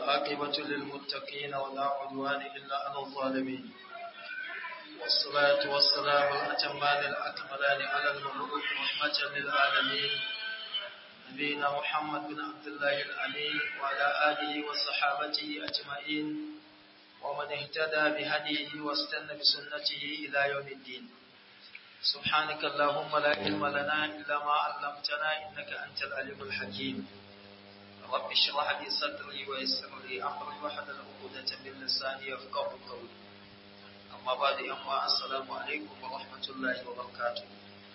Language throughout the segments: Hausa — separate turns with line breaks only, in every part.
والعاقبة للمتقين ولا عدوان إلا على الظالمين والصلاة والسلام الأتمان الأكملان على المبعوث رحمة للعالمين نبينا محمد بن عبد الله الأمين وعلى آله وصحابته أجمعين ومن اهتدى بهديه واستنى بسنته إلى يوم الدين سبحانك اللهم لا علم لنا إلا ما علمتنا إنك أنت العليم الحكيم رب اشرح لي صدري ويسر لي أمري واحلل عقدة من لساني يفقهوا قولي أما بعد أما السلام عليكم ورحمة الله وبركاته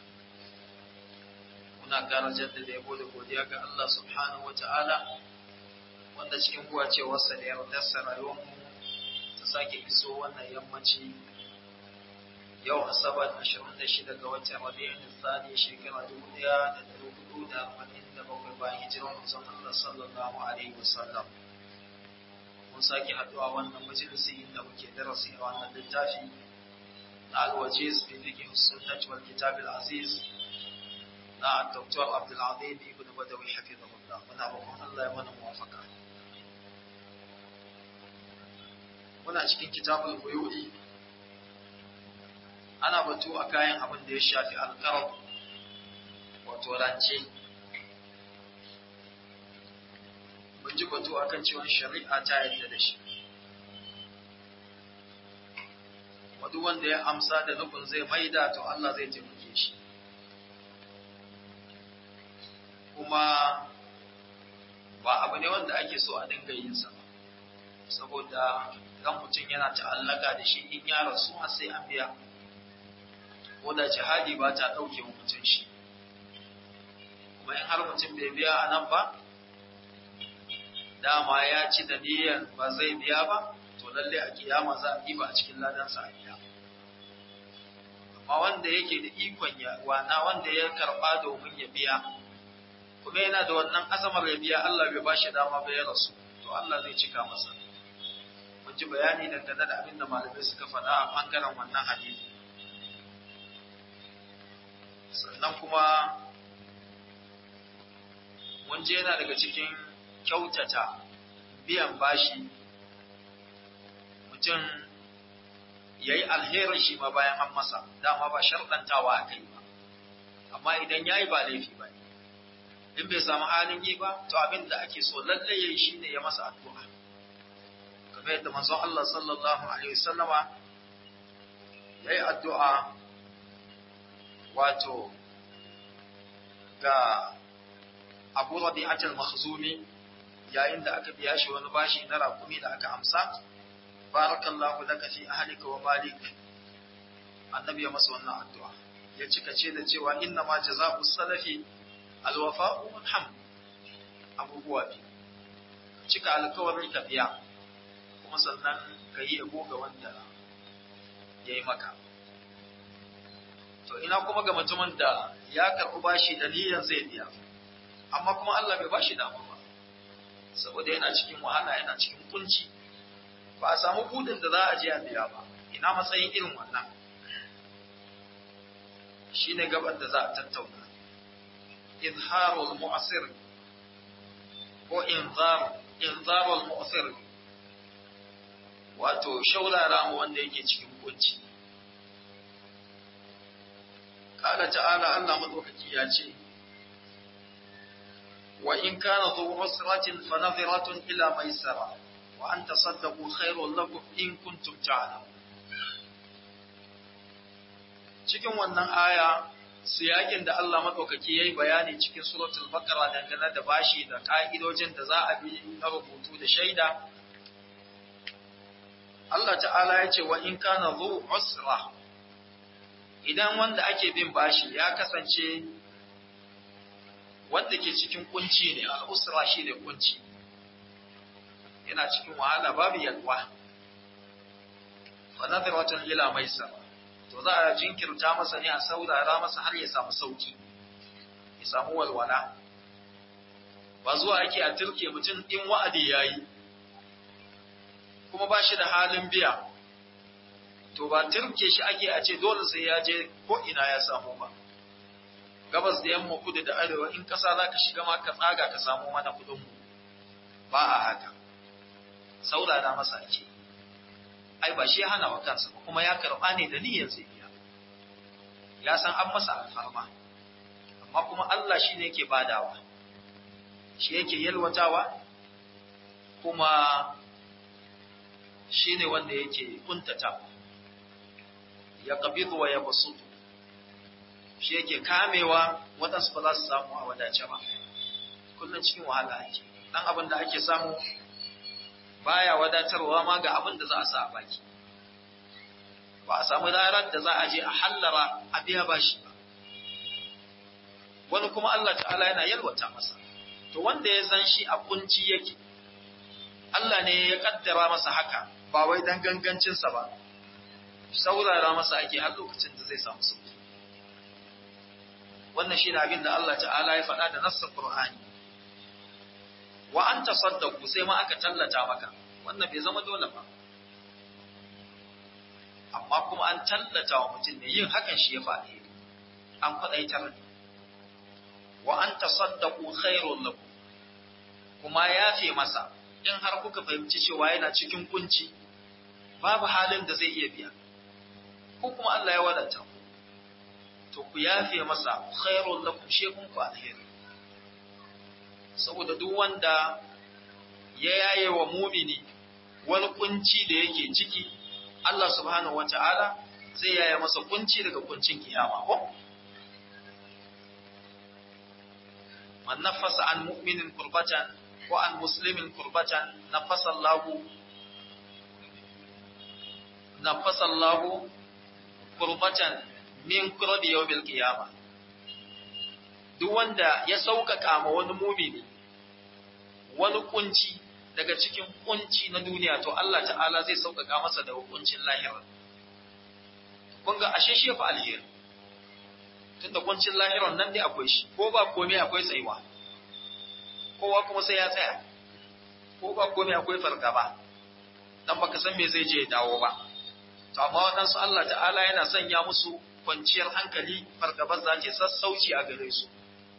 muna ƙara jaddada yabo da godiya ga Allah subhanahu wa ta'ala wanda cikin buwacewarsa da yardarsa rayuwarmu ta sake iso wannan yammaci yau asabar 26 ga watan rabi'in tsani shekara 1447 bayan hijirar manzon Allah sallallahu alaihi wasallam mun sake haduwa wannan majalisi inda muke darasi a wannan littafi na alwajiz fi fiqh sunnah wal kitab al aziz na Dr. Abdul Azim ibn Badawi hafizahullah muna roƙon Allah ya mana muwafaka muna cikin kitabul buyu'i ana batu a kayan abin da ya shafi alƙarar wato rance mun ji batu akan cewa shari'a ta yadda da shi wadu wanda ya amsa da nufin zai maida to Allah zai taimake shi kuma ba abu ne wanda ake so a dinga yin sa saboda kan mutum yana ta'allaka da shi in ya rasu har sai an biya ko da jihadi ba ta ɗauke wa mutum shi kuma in har mutum bai biya a nan ba dama ya ci da niyyar ba zai biya ba to lalle a kiyama za a ɗiba a cikin ladansa a biya amma wanda yake da ikon ya wana wanda ya karɓa domin ya biya kuma yana da wannan azamar ya biya Allah bai ba shi dama ba ya rasu to Allah zai cika masa mun ji bayani dangane da abin da malamai suka faɗa a ɓangaren wannan hadisi sannan kuma mun je yana daga cikin kyautata biyan bashi mutum ya yi alherin shi ma bayan an masa dama ba sharɗantawa a kai ba amma idan ya yi ba laifi ba in bai samu halin yi ba to abin da ake so lalle ya yi shi ne ya masa addu'a kamar yadda manzon Allah sallallahu alaihi wasallama ya yi addu'a wato ga abu rabi'atul makhzumi yayin da aka biya shi wani bashi na rakumi da aka amsa barakallahu laka fi ahlika wa malik annabi ya masa wannan addu'a ya cika ce da cewa inna ma jazaa'u salafi alwafa'u wal hamd abubuwa biyu cika alkawarin ka biya kuma sannan ka yi yabo ga wanda ya yi maka to ina kuma ga mutumin da ya karɓi bashi da niyyar zai biya amma kuma Allah bai bashi dama ba saboda yana cikin wahala yana cikin kunci ba a samu budin da za a je a biya ba ina matsayin irin wannan shine gaban da za a tattauna izharul mu'asir ko inzar inzarul mu'asir wato shaurara mu wanda yake cikin kunci قال تعالى الله مدوكي ياتي وإن كان ذو عسرة فنظرة إلى ميسرة وأن تصدقوا خير لكم إن كنتم تعلمون cikin wannan aya siyakin da Allah madaukaki yayi bayani cikin suratul baqara dangane da bashi da ka'idojin da za a bi na rubutu da shaida Allah ta'ala ya ce wa in kana zu usra idan wanda ake bin bashi ya kasance wanda ke cikin kunci ne al'usra shi ne kunci yana cikin wahala babu yalwa fa nadratun ila maisa to za a jinkirta masa ne a saurara masa har ya samu sauki ya samu walwala ba zuwa ake a turke mutum in wa'adi yayi kuma ba shi da halin biya to ba turke shi ake a ce dole sai ya je ko ina ya samu ba gabas da yamma kudu da arewa in ƙasa za ka shiga ma ka tsaga ka samu mana kuɗinmu ba a haka saurara masa ake ai ba shi ya hana wa kansa ba kuma ya karɓa ne da niyyar zai biya ya san an masa alfarma amma kuma Allah shi ne yake badawa shi yake yalwatawa kuma shi ne wanda yake kuntata ya ƙabidu wa ya basutu shi yake kamewa waɗansu ba za su samu a wadace ba kullum cikin wahala ake ɗan abin da ake samu baya wadatarwa ma ga abin da za a sa a baki ba a samu ranar da za a je a hallara a biya bashi ba wani kuma Allah ta'ala yana yalwata masa to wanda ya san shi a kunci yake Allah ne ya kaddara masa haka ba wai dan gangancinsa ba saurara masa ake har lokacin da zai samu sauki wannan shi ne abin da Allah ta'ala ya faɗa da nassar Qur'ani wa an tasaddaku sai ma aka tallata maka wannan bai zama dole ba amma kuma an tallata wa mutum ne yin hakan shi ya faɗi an faɗaitar ne wa an tasaddaku khairul lakum kuma yafe masa in har kuka fahimci cewa yana cikin kunci babu halin da zai iya biya ko kuma Allah ya wadata ku to ku yafe masa khairul lakum shekun ku alheri saboda duk wanda ya yaye wa mumini wani kunci da yake ciki Allah subhanahu wata'ala zai yaye masa kunci daga kuncin kiyama ko man nafasa an mu'minin kurbatan ko an muslimin kurbatan nafasa Allahu nafasa Allahu kurbatan min kurbi yawmil qiyama duk wanda ya sauƙaƙa ma wani mumini wani kunci daga cikin kunci na duniya to Allah ta'ala zai sauƙaƙa masa da hukuncin lahira kun ga ashe shefa alheri tunda kuncin lahiran nan dai akwai shi ko ba komai akwai tsayuwa kowa kuma sai ya tsaya ko ba komai akwai fargaba dan baka san me zai je ya dawo ba to amma waɗansu Allah ta'ala yana sanya musu kwanciyar hankali fargabar za ta sassauci a gare su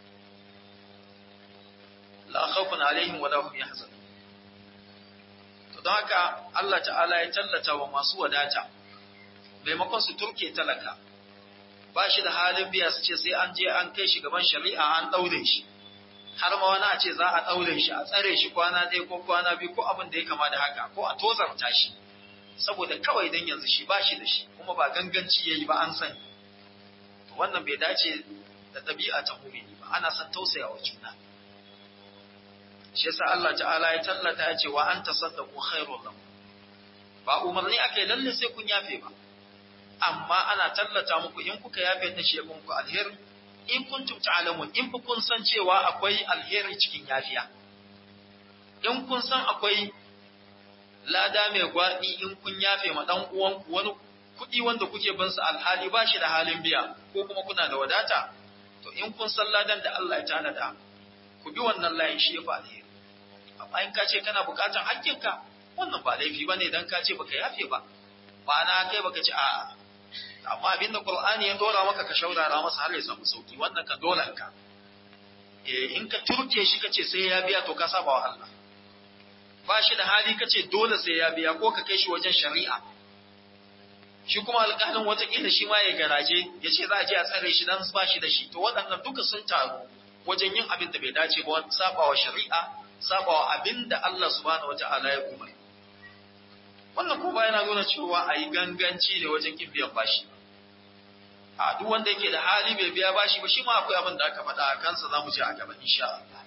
la khawfun alaihim wa lahum yahzanun to don haka Allah ta'ala ya tallata wa masu wadata maimakon su turke talaka ba shi da halin biya su ce sai an je an kai shi gaban shari'a an daure shi har ma wani a ce za a daure shi a tsare shi kwana ɗaya ko kwana biyu ko abin da ya kama da haka ko a tozarta shi saboda kawai dan yanzu shi ba shi da shi kuma ba ganganci yayi ba an sani wannan bai dace da ɗabi'a ta mumini ba ana son tausayawa juna shi yasa Allah ta'ala ya tallata ya ce wa an tasaddaqu khairul lakum ba umarni akai lalle sai kun yafe ba amma ana tallata muku in kuka yafe ta shi kun ku alheri in kuntum ta'lamun in kun san cewa akwai alheri cikin yafiya in kun san akwai lada mai gwaɗi in kun yafe ma dan uwan wani kuɗi wanda kuke bin su alhali ba shi da halin biya ko kuma kuna da wadata to in kun san ladan da Allah ya tanada ku bi wannan layin shi ya fa alheri amma in ka ce kana bukatan hakkinka wannan ba laifi bane dan ka ce baka yafe ba ma'ana kai baka ce a'a amma abin da Qur'ani ya dora maka ka shaurara masa har ya samu sauki wannan ka dole ka eh in ka turke shi kace sai ya biya to ka saba wa Allah ba shi da hali kace dole sai ya biya ko ka kai shi wajen shari'a shi kuma alƙalin watakila shi ma ya garaje ya ce za a je a tsare shi dan ba shi da shi to waɗannan duka sun taru wajen yin abin da bai dace ba saba wa shari'a saba wa abin da Allah subhanahu wata'ala ya umar wannan kuma yana nuna cewa a yi ganganci ne wajen kin biyan bashi a duk wanda yake da hali bai biya bashi ba shi ma akwai abin da aka faɗa a kansa za mu je a gaba insha Allah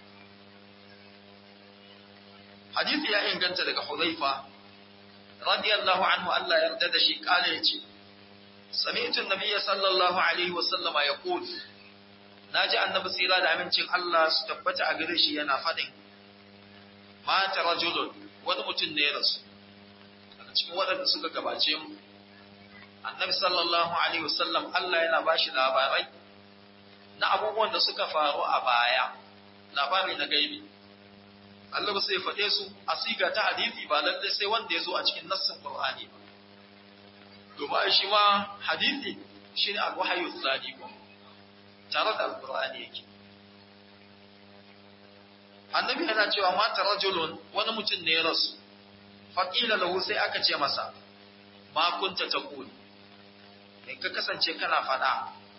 hadisi ya inganta daga Hudhaifa radiyallahu anhu Allah ya yarda da shi kale yace sami'tu an-nabiyya sallallahu alaihi wa sallama yaqul naji annabi tsira da amincin Allah su tabbata a gare shi yana fadin mata rajulun wani mutum ne ya rasu daga cikin waɗanda suka gabace mu annabi sallallahu alaihi wasallam Allah yana bashi labarai na abubuwan da suka faru a baya labari na gaibi Allah sai faɗe su a siga ta hadisi ba lalle sai wanda ya zo a cikin nassin Qur'ani ba domin shi ma hadisi shine al-wahyu tsadi ko tare da al-Qur'ani yake annabi yana cewa mata rajulun wani mutum ne ya rasu faƙila lahu sai aka ce masa ma kunta taqul me ka kasance kana faɗa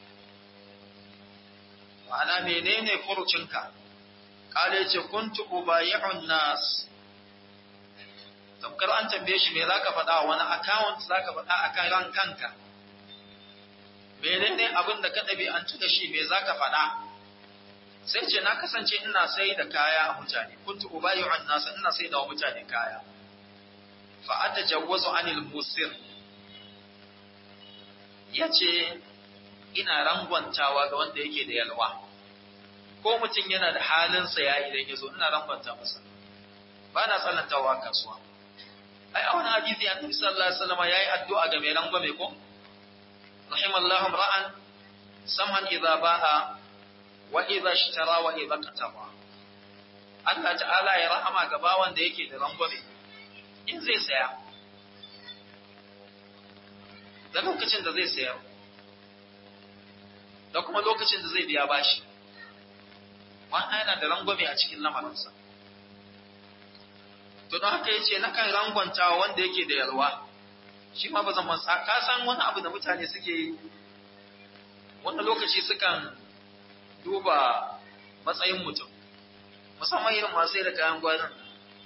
ma'ana menene furucinka kale ce kuntu ubayi'un nas tamkar an tambaye shi me zaka faɗa wani account zaka faɗa akan ran kanka menene abin da ka ɗabi'antu da shi me zaka faɗa sai ce na kasance ina sai da kaya a mutane kuntu ubayi'un nas ina sai da mutane kaya fa atajawwazu anil musir yace ina rangwantawa ga wanda yake da yalwa ko mutum yana da halin saya idan ya zo ina rangwanta masa ba na tsanantawa kasuwa ai a wani hadisi annabi sallallahu alaihi wasallam yayi addu'a ga mai rangwame ko rahimallahu ra'an samhan idza ba'a wa idza ishtara wa idza qataba Allah ta'ala ya rahama ga bawan da yake da rangwame in zai saya da lokacin da zai sayar da kuma lokacin da zai biya bashi wannan yana da rangwame a cikin lamarinsa to don haka yace nakan rangwanta wanda yake da yalwa shi ma ba zan mansa ka san wani abu da mutane suke yi wani lokaci sukan duba matsayin mutum musamman irin masu da kayan gwanin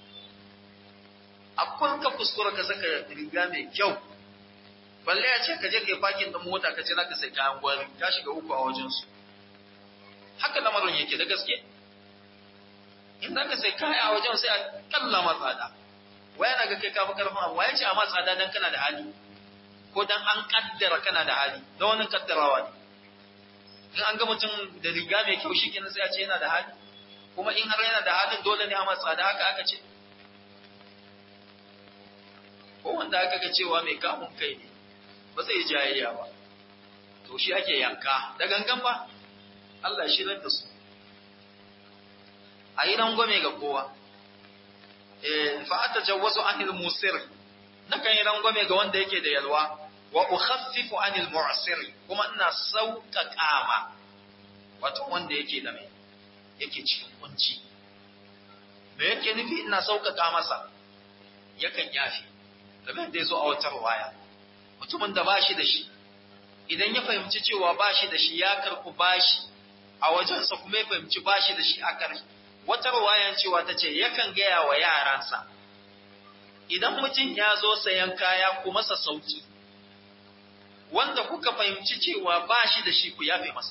akwai ka kuskura ka saka riga mai kyau balle ya ce ka je ka yi fakin ɗin mota ka ce za ka sai kayan gwari ka shiga uku a wajensu haka lamarin yake da gaske in za ka sai kaya a wajen sai a kalla matsada waya na ga kai kafa karfin abu waya ce a matsada don kana da hali ko don an kaddara kana da hali don wani kaddarawa ne in an ga mutum da riga mai kyau shi kenan sai a ce yana da hali kuma in har yana da halin dole ne a matsada haka aka ce ko wanda aka ga cewa mai kamun kai ne ba zai jayayya ba to shi ake yanka da gangan ba Allah shi da su a yi rangwame ga kowa fa ata jawwazu anil musir nakan yi rangwame ga wanda yake da yalwa wa ukhaffifu anil mu'sir kuma ina sauƙaƙa ma wato wanda yake da mai yake cikin kunci me yake nufi ina sauƙaƙa masa yakan yafi kamar da ya zo a wata waya mutumin da bashi da shi idan ya fahimci cewa bashi da shi ya karɓi bashi a wajensa kuma ya fahimci bashi da shi a ƙarshe wata ruwayan cewa ta ce yakan gaya wa yaransa idan mutum ya zo sayan kaya ku masa sauki wanda kuka fahimci cewa bashi da shi ku yafe masa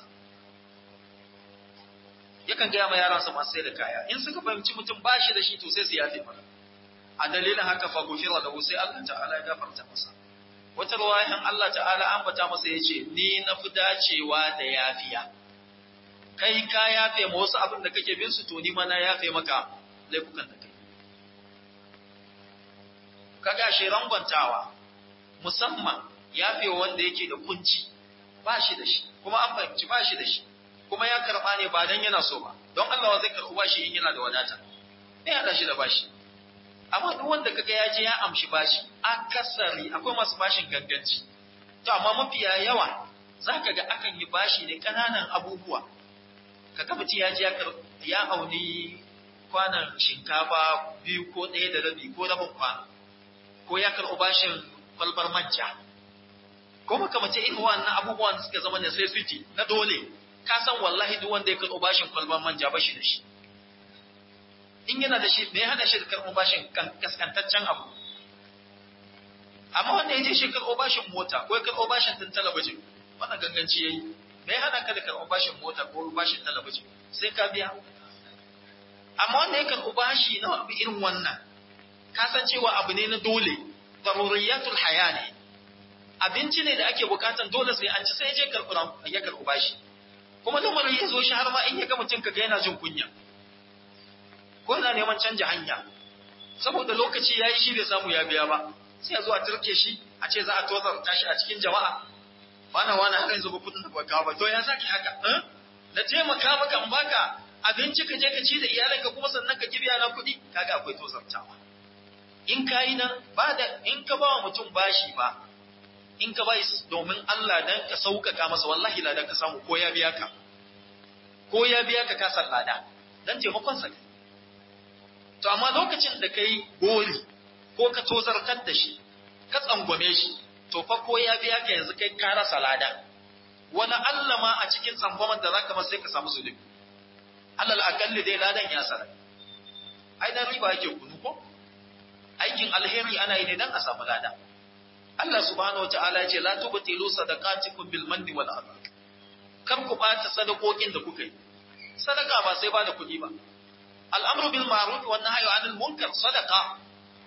yakan gaya ma yaransa masu sai da kaya in suka fahimci mutum bashi da shi to sai su yafe masa a dalilin haka fa gufira lahu sai Allah ta'ala ya gafarta masa wata ruwayan Allah ta'ala ambata masa yace ni na fi dacewa da yafiya kai ka yafe ma wasu abin da kake bin su to ni ma na yafe maka laifukan da kai kaga shi rangwantawa musamman yafe wanda yake da kunci ba shi da shi kuma an fahimci ba shi da shi kuma ya karba ne ba dan yana so ba don Allah zai karɓi bashi in yana da wadata me ya shi da bashi amma duk wanda kaga ya je ya amshi bashi akasari akwai masu bashin ganganci to amma mafiya yawa zaka ga akan yi bashi ne kananan abubuwa kaga mutum ya je ya auni kwanan shinkafa biyu ko ɗaya da rabi ko rabin kwano ko ya karɓi bashin kwalbar manja ko makamacin irin wannan abubuwan da suka zama necessity na dole ka san wallahi duk wanda ya karɓi bashin kwalbar manja ba shi da shi in yana da shi me ya hana shi da karɓo bashin kaskantaccen abu amma wanda ya je shi karɓo bashin mota ko ya karɓo bashin din talabijin wannan ganganci yayi me ya hana ka da karɓo bashin mota ko bashin talabijin sai ka biya amma wanda ya karɓo bashi na abu irin wannan ka san cewa abu ne na dole daruriyatul haya ne abinci ne da ake bukatan dole sai an ci sai ya je karɓo ya karɓo bashi kuma lamarin ya zo shi har ma in ya ga mutum kaga yana jin kunya ko yana neman canja hanya saboda lokaci ya yi shi bai samu ya biya ba sai a zo a turke shi a ce za a tozarta shi a cikin jama'a bana wani har yanzu ba kudin da baka ba to ya saki haka na taimaka maka in baka abinci ka je ka ci da iyalanka kuma sannan ka kibiya na kuɗi kaga akwai tozartawa in ka yi nan ba da in ka ba wa mutum bashi ba in ka bai domin Allah dan ka sauƙaƙa masa wallahi ladan ka samu ko ya biya ka ko ya biya ka ka san lada dan taimakon sa to amma lokacin da kai gori ko ka tozartar da shi ka tsangwame shi to fa ko ya biya ka yanzu kai ka rasa lada wani Allah ma a cikin tsangwaman da zaka masa sai ka samu zulubi alal akalli dai ladan ya sarai ai dan riba yake kunu ko aikin alheri ana yi ne dan a samu lada Allah subhanahu wataala ya ce la tubtilu sadaqatikum bil manni wal adha kar ku bata sadakokin da kuka yi sadaka ba sai ba da kuɗi ba al'amru bil ma'ruf wa nahyu 'anil munkar sadaqa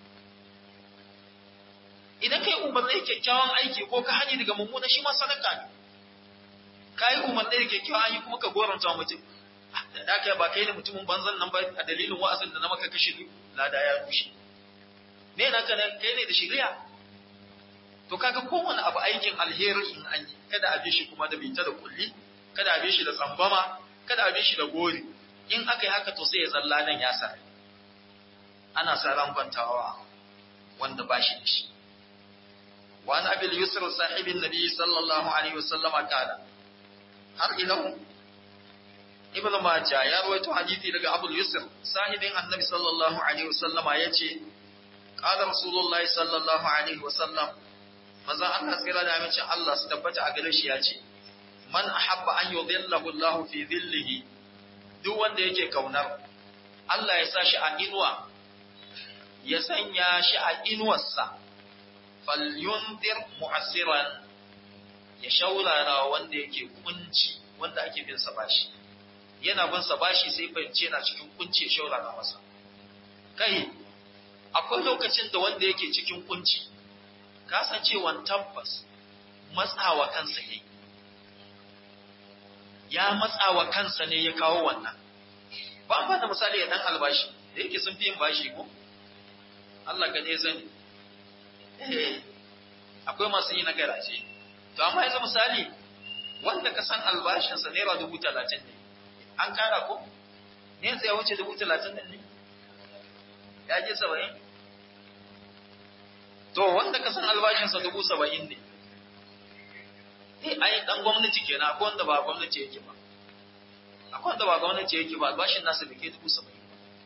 idan kai umarni kyakkyawan aiki ko ka hani daga mummuna shi ma sadaka ne kai umarni da kyakkyawan aiki kuma ka goranta mutum da kai ba kai ne mutumin banzan nan ba a dalilin wa'azin da na maka kashi lada ya rushe me na kana kai ne da shari'a to kaga kowane abu aikin alheri in an yi kada a bi shi kuma da bita da kulli kada a bi shi da tsambama kada a bi shi da gori in aka yi haka to sai ya zalla nan ya sa ana sa ran kwantawa wanda ba shi da shi wa an abil yusr sahibin nabi sallallahu alaihi wasallam kala har ila ibn majah ya rawaito hadisi daga abul yusr sahibin annabi sallallahu alaihi wasallam yace qala rasulullahi sallallahu alaihi wasallam manzo Allah tsira da amincin Allah su tabbata a gare shi yace man ahabba an yudhillahu Allah fi dhillihi duk wanda yake kaunar Allah ya sa shi a inuwa ya sanya shi a inuwarsa falyundir mu'assiran ya shaurara wanda yake kunci wanda ake bin sa bashi yana bin sa bashi sai fahimce yana cikin kunci ya shaurara masa kai akwai lokacin da wanda yake cikin kunci kasancewan tabbas matsawa kansa yayi ya matsawa kansa ne ya kawo wannan ba ba da misali ya dan albashi da yake sun fi yin bashi ko Allah ka ne zani eh akwai masu yi na garaje to amma yanzu misali wanda ka san albashinsa naira dubu talatin ne an kara ko ne yanzu ya wuce dubu talatin ne ya je saba'in to wanda ka san albashinsa dubu saba'in ne eh ai dan gwamnati kenan akwai wanda ba gwamnati yake ba akwai wanda ba gwamnati yake ba albashin nasa bai kai dubu saba'in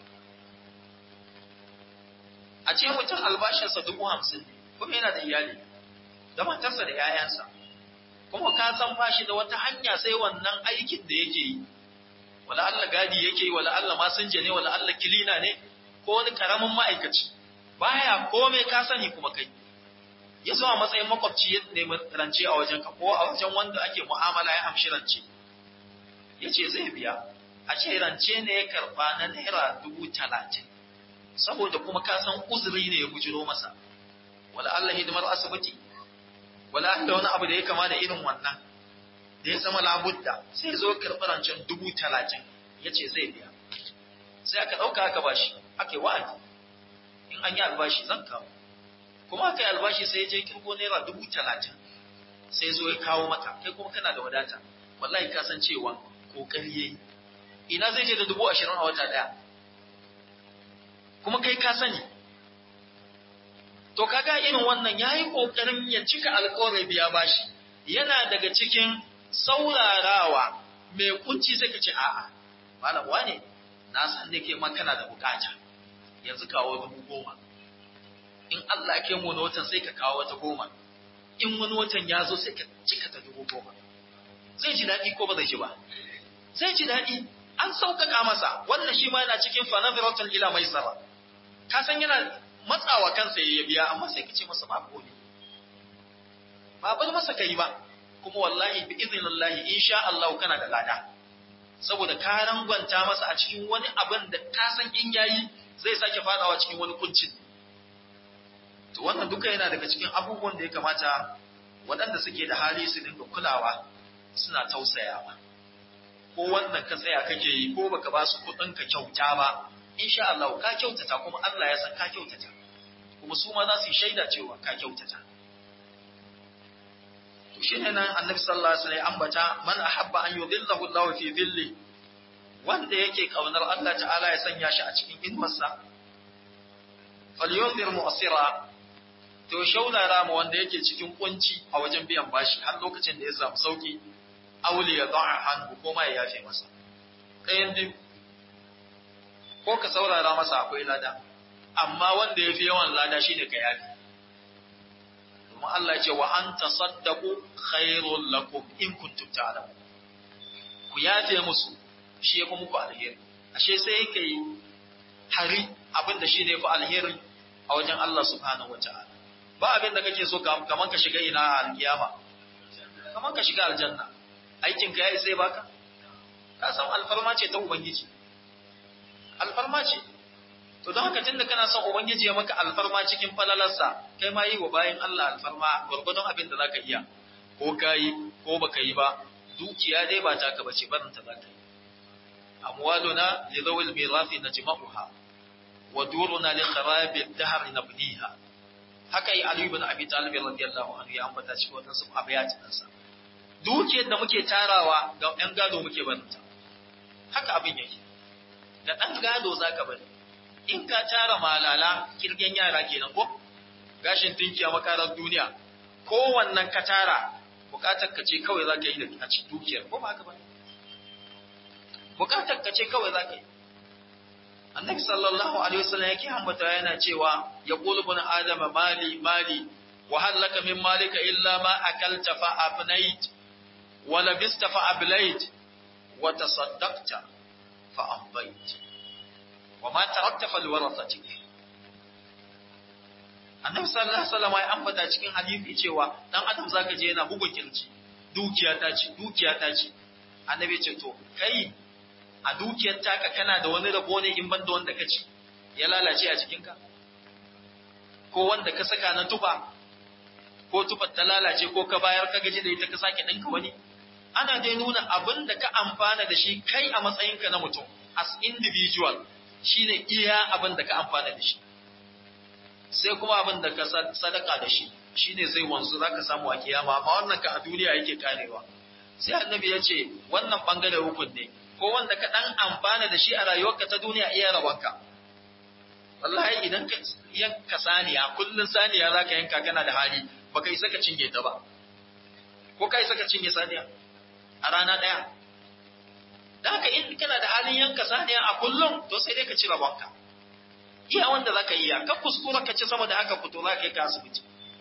a ce mutum albashinsa dubu hamsin ne kuma yana da iyali da matarsa da 'ya'yansa kuma ka san ba shi da wata hanya sai wannan aikin da yake yi wala Allah gadi yake yi wala Allah masinja ne wala Allah kilina ne ko wani karamin ma'aikaci baya komai ka sani kuma kai ya zo a matsayin makwabci ya nemi rance a wajen ka ko a wajen wanda ake mu'amala ya amshi rance ya ce zai biya a ce rance ne ya karba na naira dubu talatin saboda kuma ka san uzuri ne ya bujiro masa wala Allah hidimar asibiti wala Allah wani abu da ya kama da irin wannan da ya zama labudda sai ya zo karɓi rancen dubu talatin ya ce zai biya sai aka ɗauka aka bashi aka yi wa'adi in an yi albashi zan kawo kuma aka yi albashi sai ya je kirgo naira dubu talatin sai zo ya kawo maka kai kuma kana da wadata wallahi ka san cewa kokari yayi ina zai je da dubu ashirin a wata daya kuma kai ka sani to kaga irin wannan yayi kokarin ya cika alƙawarin biya bashi yana daga cikin saurarawa mai kunci sai ka ce a'a malam wane na san da ke kana da bukata yanzu kawo dubu goma in Allah ke mu watan sai ka kawo wata goma in wani watan ya zo sai ka cika ta dubu goma zai ji daɗi ko ba zai ji ba zai ji daɗi an sauƙaƙa masa wannan shi ma yana cikin fanaziratul ila mai sara ka san yana matsawa kansa ya biya amma sai ka ce masa ba komai ba bar masa kai ba kuma wallahi bi idnillahi insha Allah kana da lada saboda ka rangwanta masa a cikin wani abin da ka san in yayi zai sake fadawa cikin wani kuncin to wannan duka yana daga cikin abubuwan da ya kamata waɗanda suke da hali su dinga kulawa suna tausayawa ko wannan ka tsaya kake yi ko baka ba su kuɗin ka kyauta ba insha Allah ka kyautata kuma Allah ya san ka kyautata kuma su ma za su yi shaida cewa ka kyautata to shine nan Annabi sallallahu alaihi wasallam ambata man ahabba an yudhillahu Allah fi dhilli wanda yake kaunar Allah ta'ala ya sanya shi a cikin inuwarsa falyunzir mu'sira to shaurara mu wanda yake cikin kunci a wajen biyan bashi har lokacin da ya samu sauki auli ya da'a hannu ko ma ya yafe masa ɗayan biyu ko ka saurara masa akwai lada amma wanda ya fi yawan lada shi ne ka yafi domin Allah ce wa an tasaddaku khairul lakum in kuntum ta'lamun ku yafe musu shi ya fi muku alheri ashe sai ka yi hari abin da shi ne fi alheri a wajen Allah subhanahu wa ta'ala ba abin da kake so kaman ka shiga ina a alkiyama kaman ka shiga aljanna aikin ka yayi sai baka ka san alfarma ce ta ubangiji alfarma ce to don haka tunda kana son ubangiji ya maka alfarma cikin falalarsa kai ma yi wa bayan Allah alfarma gwargwadon abin da zaka iya ko ka yi ko baka yi ba dukiya dai ba taka bace barin ta zaka yi amwaluna li dhawil mirathi najma'uha wa duruna li kharabi ad-dahr nabniha haka yi Ali ibn Abi Talib radiyallahu anhu ya ambata cikin wannan su abayatin sa dukiyar da muke tarawa ga ɗan gado muke barinta haka abin yake da ɗan gado zaka bari in ka tara malala kirgen yara kenan ko gashin dinki a makarar duniya ko wannan ka tara bukatar ka ce kawai zaka yi da a cikin dukiyar ko ba haka ba bukatar ka ce kawai zaka yi annabi sallallahu alaihi wasallam yake ambata yana cewa ya qulu ibn adama mali mali wa hal laka min malika illa ma akalta fa afnait wa labista fa ablait wa tasaddaqta fa amdait wa ma tarakta fal warathati annabi sallallahu alaihi wasallam ya ambata cikin hadisi cewa dan adam zaka je yana bugun kirji dukiya ta ce dukiya ta ce annabi ce to kai a dukiyar taka kana da wani rabo ne in banda wanda ka ci ya lalace a jikinka ko wanda ka saka na tufa ko tufar ta lalace ko ka bayar ka gaji da ita ka sake ɗinka wani ana dai nuna abin da ka amfana da shi kai a matsayinka na mutum as individual shine iya abin da ka amfana da shi sai kuma abin da ka sadaka da shi shine zai wanzu zaka samu a kiyama amma wannan ka a duniya yake karewa sai annabi ya ce wannan bangare hukun ne ko wanda ka dan amfana da shi a rayuwarka ta duniya iya rawanka wallahi idan ka yanka saniya kullun saniya zaka yanka kana da hali baka isa ka cinye ta ba ko ka isa ka cinye saniya a rana daya da haka in kana da halin yanka saniya a kullum to sai dai ka ci rabonka iya wanda zaka iya ka kuskura ka ci sama da haka fito za ka yi ka asibiti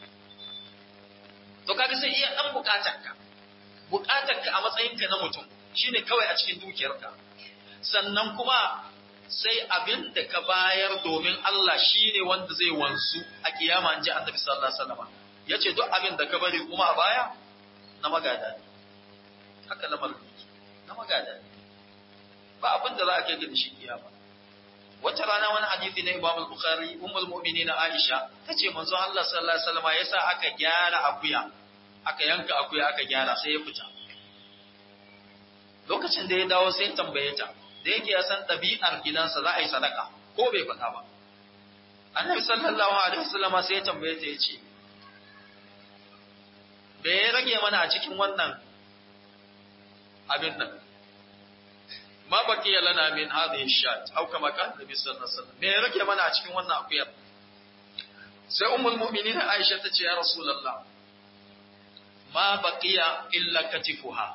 to kaga sai iya dan bukatarka bukatarka a matsayinka na mutum shine kawai a cikin dukiyarka sannan kuma sai abin da ka bayar domin Allah shine wanda zai wanzu a kiyama in ji annabi sallallahu alaihi wasallam yace duk abin da ka bari kuma a baya na magada ne haka lamarin yake na magada ne ba abin da za a kai ga shi kiyama wata rana wani hadisi na Imam al-Bukhari ummul mu'minin Aisha tace manzo Allah sallallahu alaihi wasallam yasa aka gyara akuya aka yanka akuya aka gyara sai ya fita lokacin da ya dawo sai tambaye ta da yake ya san ɗabi'ar gidansa za a yi sadaka ko bai faɗa ba annabi sallallahu alaihi wasallama sai ya tambaye ta yace me ya rage mana a cikin wannan abin nan ma baqiya lana min hadhihi shat aw kama kana nabi sallallahu alaihi wasallam me ya rage mana a cikin wannan akuyar sai ummul mu'minin Aisha ta ce ya rasulullah ma baqiya illa katifuha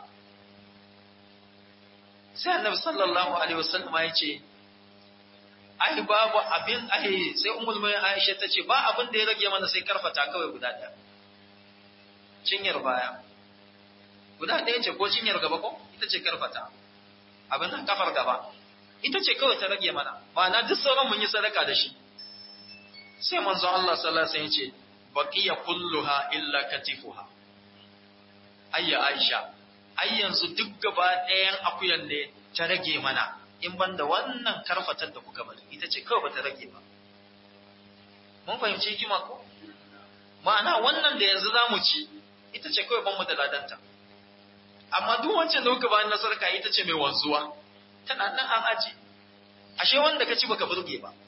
sai annabi sallallahu alaihi wasallam ya ce ai babu abin ai sai ummul mu'minin Aisha ta ce ba abin da ya rage mana sai karfata kawai guda ɗaya cinyar baya guda ɗaya ce ko cinyar gaba ko ita ce karfata abin nan kafar gaba ita ce kawai ta rage mana ma'ana duk sauran mun yi sadaka da shi sai manzon Allah sallallahu alaihi wasallam ya ce baqiya kulluha illa katifuha ayya Aisha ai yanzu duk gaba ɗayan akuyan ne ta rage mana in banda wannan karfatar da kuka bari ita ce kawai bata rage ba mun fahimci hikima ko ma'ana wannan da yanzu za mu ci ita ce kawai ban mu da ladanta amma duk wancan da kuka bayan nasarka ita ce mai wanzuwa tana nan an aji ashe wanda ka ci baka burge ba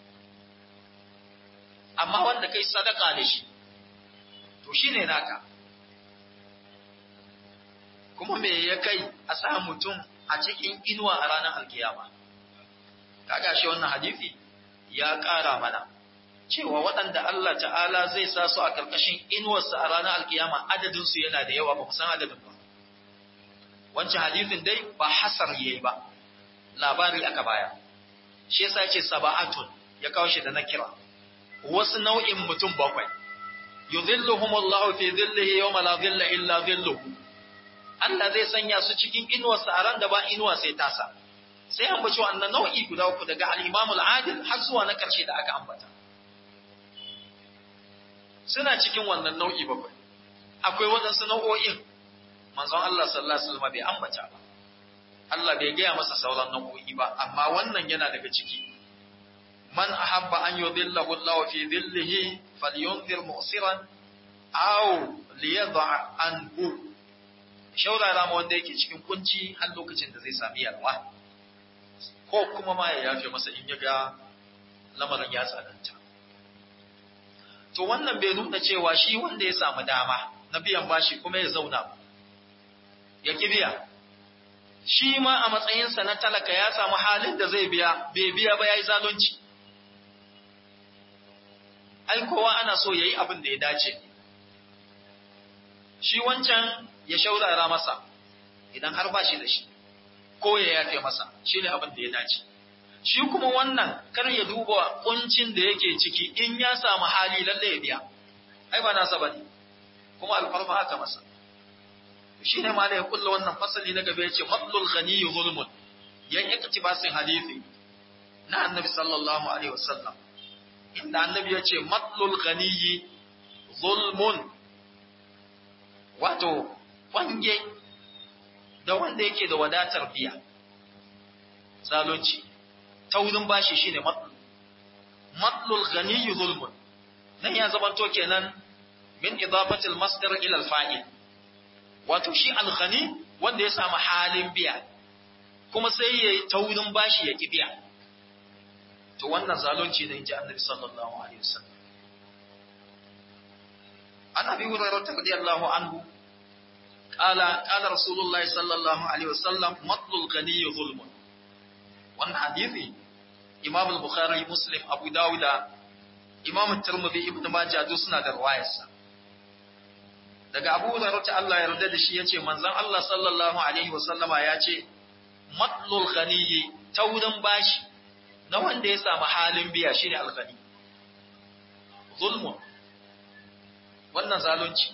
amma wanda kai sadaka da shi to shine naka kuma me ya kai a sa mutum a cikin inuwa a ranar alkiyama kaga shi wannan hadisi ya ƙara mana cewa waɗanda Allah ta'ala zai sa su a ƙarƙashin inuwarsa a ranar alkiyama adadinsu yana da yawa ba mu san adadin ba wancan hadisin dai ba hasar yayi ba labari aka baya shi yasa yace saba'atun ya kawo shi da nakira wasu nau'in mutum bakwai yudhilluhumullahu fi dhillihi yawma la dhilla illa dhilluhu Allah zai sanya su cikin inuwarsa a ran da ba inuwa sai tasa sai an bace wannan nau'i guda uku daga al-Imam al-Adil har zuwa na karshe da aka ambata suna cikin wannan nau'i bakwai akwai waɗansu nau'o'in manzon Allah sallallahu alaihi wasallam bai ambata ba Allah bai gaya masa sauran nau'o'i ba amma wannan yana daga ciki man ahabba an yudhillahu Allah fi dhillihi falyunzir mu'siran aw liyadha anhu shaurara ma wanda yake cikin kunci har lokacin da zai sami yalwa ko kuma ma ya yafe masa in ya ga lamarin ya tsananta to wannan bai nuna cewa shi wanda ya samu dama na biyan bashi kuma ya zauna ya ki biya shi ma a matsayinsa na talaka ya samu halin da zai biya bai biya ba ya yi zalunci ai kowa ana so ya yi abin da ya dace shi wancan ya shaurara masa idan har ba shi da shi ko ya yafe masa shi ne abin da ya dace shi kuma wannan kar ya duba kuncin da yake ciki in ya samu hali lalle ya biya ai ba nasa bane kuma alfarma haka masa shi ne ma da ya kulla wannan fasali na gaba ya ce matlul ghani zulmun yan iktibasin hadisi na annabi sallallahu alaihi wasallam inda annabi ya ce matlul ghani zulmun wato kwange da wanda yake da wadatar biya zalunci taurin bashi shine matlu matlul ghani zulmun nan ya zamanto kenan min idafatil masdar ila al-fa'il wato shi al-ghani wanda ya samu halin biya kuma sai yayi taurin bashi ya biya to wannan zalunci ne inji annabi sallallahu alaihi wasallam an abi hurairah radiyallahu anhu قال قال رسول الله صلى الله عليه وسلم مطل الغني ظلم wannan hadisi Imam al-Bukhari Muslim Abu Dawud Imam Tirmidhi Ibn Majah duk suna da riwayarsa daga Abu Hurairah ta Allah ya yarda da shi yace manzon Allah sallallahu alaihi wasallama yace matlul ghaniyi taurin bashi na wanda ya samu halin biya shine al-ghani zulmun wannan zalunci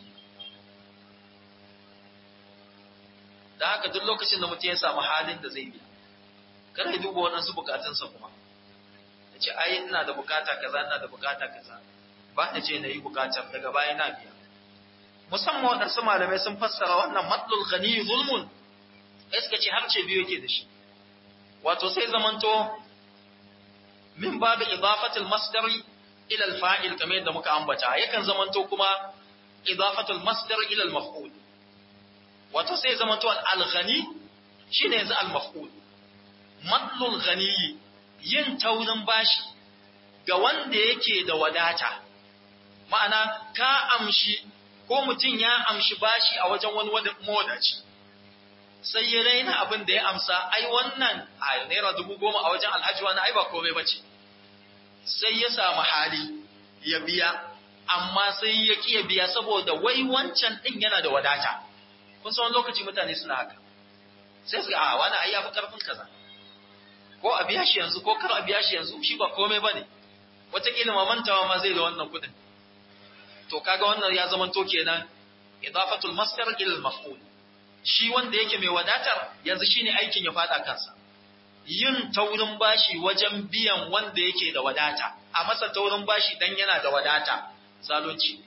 da haka duk lokacin da mutum ya samu halin da zai biya kar ya duba waɗansu bukatunsa kuma ya ce ai ina da bukata kaza ina da bukata kaza ba na ce na yi bukatar daga baya na biya musamman waɗansu malamai sun fassara wannan matlul ghani zulmun ai suka ce har ce biyu yake da shi wato sai zamanto min babu idafatul masdari ila al-fa'il kamar yadda muka ambata yakan zamanto kuma idafatul masdar ila al-maf'ul wato sai zamanto al-ghani shine yanzu al-maf'ul matlul ghani yin taurin bashi ga wanda yake da wadata ma'ana ka amshi ko mutum ya amshi bashi a wajen wani mawadaci sai ya raina abin da ya amsa ai wannan a naira dubu goma a wajen alhaji wani ai ba komai ba ce sai ya samu hali ya biya amma sai ya ƙi ya biya saboda wai wancan ɗin yana da wadata kun san lokaci mutane suna haka sai su ga a wani ai ya fi ƙarfin kaza ko a biya shi yanzu ko kar a biya shi yanzu shi ba komai ba ne wataƙila ma mantawa ma zai da wannan kuɗin to kaga wannan ya zama to kenan idafatul masdar ila al-maf'ul shi wanda yake mai wadatar yanzu shine aikin ya fada kansa yin taurin bashi wajen biyan wanda yake da wadata a masa taurin bashi dan yana da wadata zalunci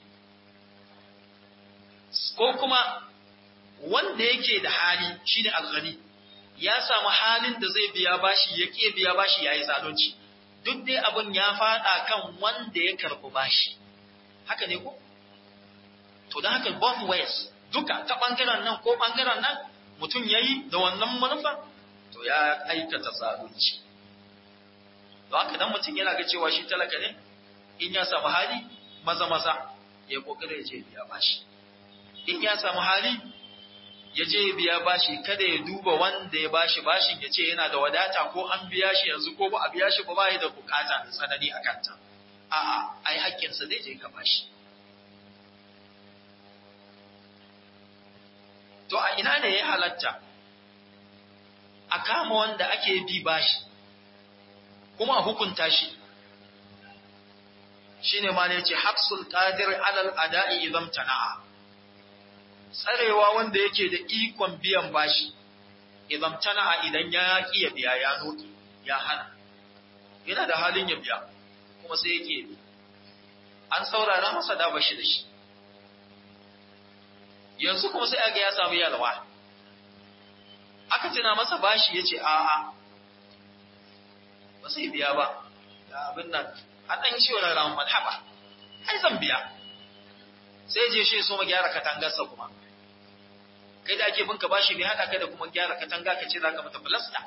ko kuma wanda yake da hali shine alghani ya samu halin da zai biya bashi ya ke biya bashi yayi zalunci duk dai abin ya fada kan wanda ya karbi bashi haka ne ko to dan haka both ways duka ta ɓangaren nan ko ɓangaren nan mutum ya yi da wannan manufa to ya aikata zalunci don haka dan mutum yana ga cewa shi talaka ne in ya samu hali maza maza ya kokari ya je biya bashi in ya samu hali ya je biya bashi kada ya duba wanda ya bashi bashin ya ce yana da wadata ko an biya shi yanzu ko ba a biya shi ba ba da bukata da tsanani a kanta a'a ai haƙƙinsa zai je ka bashi to a ina ne ya halatta a kama wanda ake bi bashi kuma a hukunta shi shine ma ne yace habsul qadir alal ada'i idan tana'a tsarewa wanda yake da ikon biyan bashi idan tana'a idan ya ki ya biya ya noki ya hana yana da halin ya biya kuma sai yake an saurara masa da bashi da shi yanzu kuma sai aga ya samu yalwa aka tuna masa bashi yace a'a ba sai biya ba da abin nan an ɗan shi wani ramin malhaba ai zan biya sai je shi so ma gyara katangarsa kuma kai da ake binka bashi bai haɗa kai da kuma gyara katanga ka ce za ka mata filasta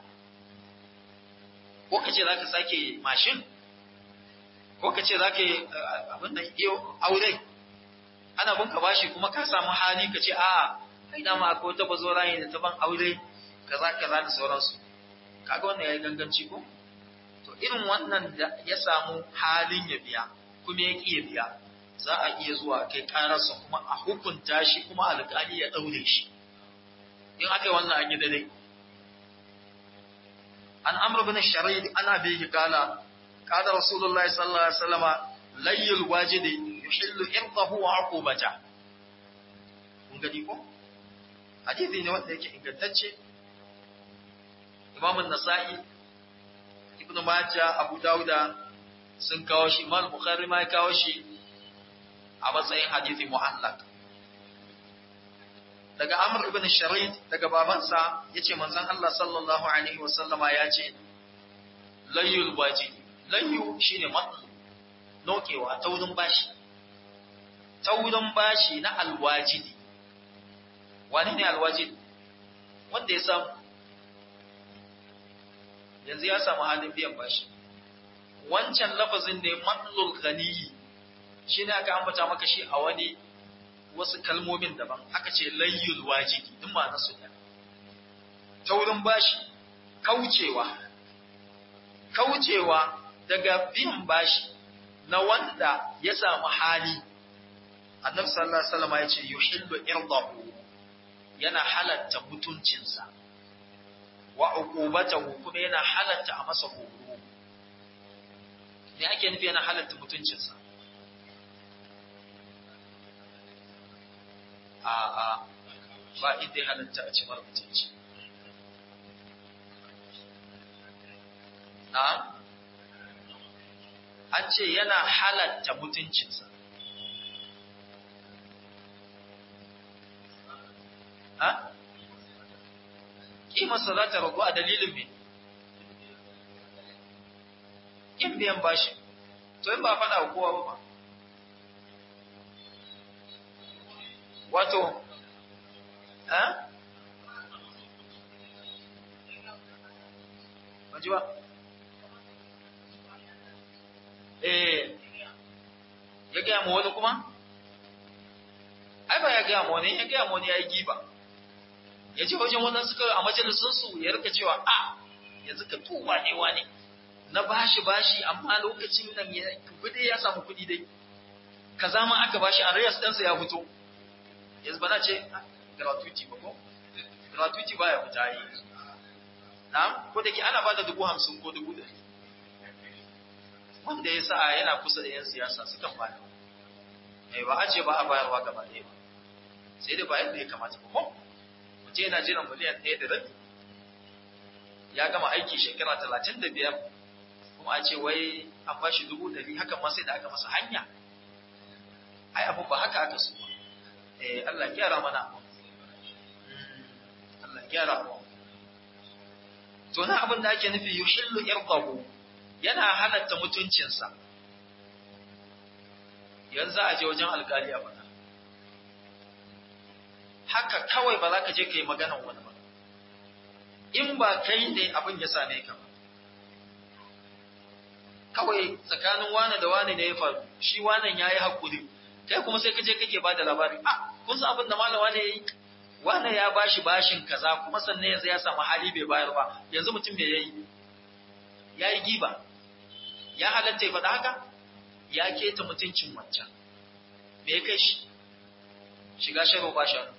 ko ka ce za ka sake mashin ko ka ce za ka yi abin nan iyo aure ana binka bashi kuma ka samu hali ka ce a'a kai dama akwai wata bazo rayu da ta ban aure kaza kaza da sauransu kaga wannan yayi ganganci ko to irin wannan da ya samu halin ya biya kuma ya ƙi ya biya za a iya zuwa kai ƙararsa kuma a hukunta shi kuma alƙali ya ɗaure shi in aka yi wannan an yi daidai an amr bin sharid ana bihi kala kada rasulullahi sallallahu alaihi wasallama layyul wajidi yuhillu irdahu wa uqubata kun gani ko hadisi ne wanda yake ingantacce imam an-nasa'i ibn Majah Abu Dawuda sun kawo shi Imam Bukhari ma ya kawo shi a matsayin hadisi mu'allaq daga Amr ibn Sharid daga babansa yace manzon Allah sallallahu alaihi wasallama yace layyul wajib layyu shine matsu nokewa taurin bashi taurin bashi na alwajidi wani ne alwajidi wanda ya samu yanzu ya samu halin biyan bashi wancan lafazin ne matlul ghaniyi shi ne aka ambata maka shi a wani wasu kalmomin daban aka ce layyul wajidi duk ma nasu ne taurin bashi kaucewa kaucewa daga biyan bashi na wanda ya samu hali annabi sallallahu alaihi wasallam ya ce yuhillu irdahu yana halatta mutuncinsa wa uqubatahu kuma yana halatta a masa horo me ake nufi yana halatta mutuncinsa a a ba inda ya halatta a ci mara mutunci na an ce yana halatta mutuncinsa ha? kimarsa za ta ragu a dalilin me in biyan bashi to in ba faɗa wa kowa ba wato ha? ji ba eh ya gaya ma wani kuma ai ba ya gaya ma wani ya gaya ma wani ya yi giba ya ce wajen wannan suka a majalisunsu ya rika cewa a yanzu ka tuba ne wani na bashi bashi amma lokacin nan ya kudi ya samu kudi dai kaza ma aka bashi a rayas ɗansa ya fito yanzu ba na ce gratuity ba ko gratuity ba ya fita yi na ko da ke ana ba da dubu hamsin ko dubu ɗari wanda ya sa yana kusa da yan siyasa sukan bayar ba a ce ba a bayarwa gaba ɗaya ba sai dai ba yadda ya kamata ba ko je yana jiran miliyan ɗaya da rabi ya gama aiki shekara talatin da biyar kuma a ce wai an ba shi dubu ɗari hakan ma sai da aka masa hanya ai abu ba haka aka so eh Allah gyara mana Allah gyara mu to na abin da ake nufi yuhillu irdahu yana halatta mutuncinsa yanzu a je wajen alƙali a faɗa haka kawai ba za ka je ka yi maganan wani ba in ba kai ne abin ya same ka ba kawai tsakanin wane da wane ne ya faru shi wanan ya yi haƙuri kai kuma sai ka je kake ba da labari a kun san abin da malama ne ya yi wane ya bashi bashin kaza kuma sannan yanzu ya samu hali bai bayar ba yanzu mutum bai yayi ya yi giba ya halatta ya faɗa haka ya keta mutuncin wancan me ya kai shi shiga sharo ba shanu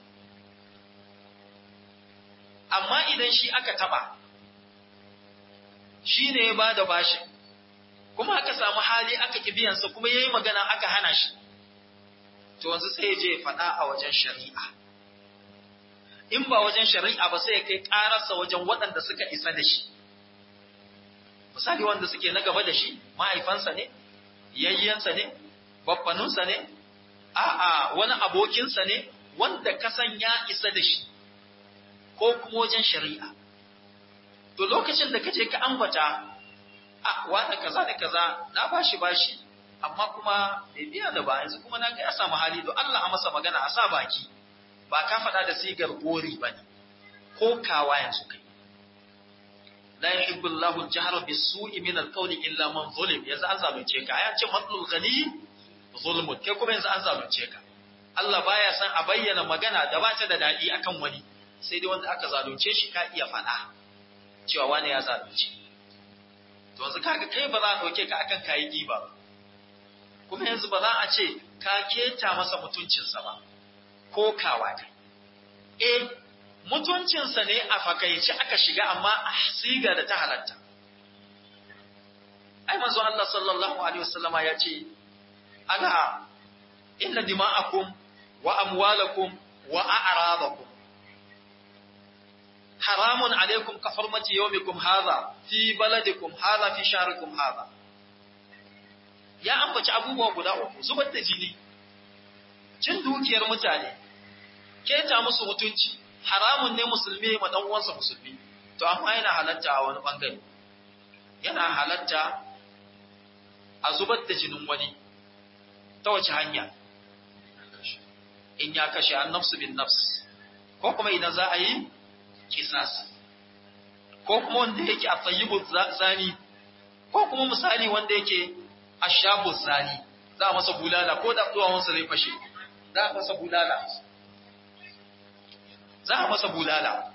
amma idan shi aka taba shi ne ya ba da bashin kuma aka samu hali aka ki biyansa kuma yayi magana aka hana shi to yanzu sai ya je ya faɗa a wajen shari'a in ba wajen shari'a ba sai ya kai ƙararsa wajen waɗanda suka isa da shi misali wanda suke na gaba da shi mahaifansa ne yayyansa ne babbanunsa ne a'a wani abokinsa ne wanda kasan ya isa da shi ko kuma wajen shari'a to lokacin da kaje ka ambata a wani kaza da kaza na bashi bashi amma kuma bai biya da ba yanzu kuma na ga ya samu hali to Allah a masa magana a sa baki ba ka faɗa da sigar gori ba ne ko kawa yanzu kai la yuhibbu Allahu al-jahra bis-su'i min al-qawli illa man zulim yanzu an zalunce ka ayan ce matlul ghani zulmun kai kuma yanzu an zalunce ka Allah baya san a bayyana magana da ba ta da dadi akan wani sai dai wanda aka zalunce shi ka iya faɗa cewa wani ya zalunce to yanzu kaga kai ba za a dauke ka akan kayi giba kuma yanzu ba za a ce ka keta masa mutuncinsa ba ko kawa kai eh mutuncinsa ne a fakaice aka shiga amma a siga da ta halatta ai manzo Allah sallallahu alaihi wasallama ya ce ala inna dima'akum wa amwalakum wa a'radakum haramun alaikum ka hurmati yawmikum hadha fi baladikum hadha fi shahrikum hadha ya ambaci abubuwa guda uku zubar da jini cin dukiyar mutane keta musu mutunci haramun ne musulmi ma dan uwansa musulmi to amma yana halatta a wani bangare yana halatta a zubar da jinin wani ta wace hanya in ya kashe an nafsu bin nafs ko kuma idan za a yi kisas ko kuma wanda yake a tsayibu zani ko kuma misali wanda yake a shabu zani za a masa bulala ko da wansa zai fashe za a masa bulala za a masa bulala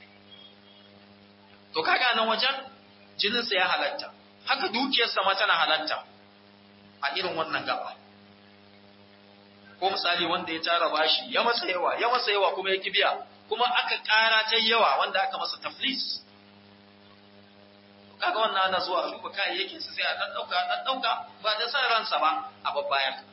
to kaga nan wajen jininsa ya halatta haka dukiyarsa ma tana halatta a irin wannan gaba ko misali wanda ya tara bashi ya masa yawa ya masa yawa kuma ya kibiya kuma aka ƙara ta yawa wanda aka masa taflis kaga wannan ana zuwa a duba kayayyakin sa sai a dan dauka dan dauka ba da san ransa ba a babbayan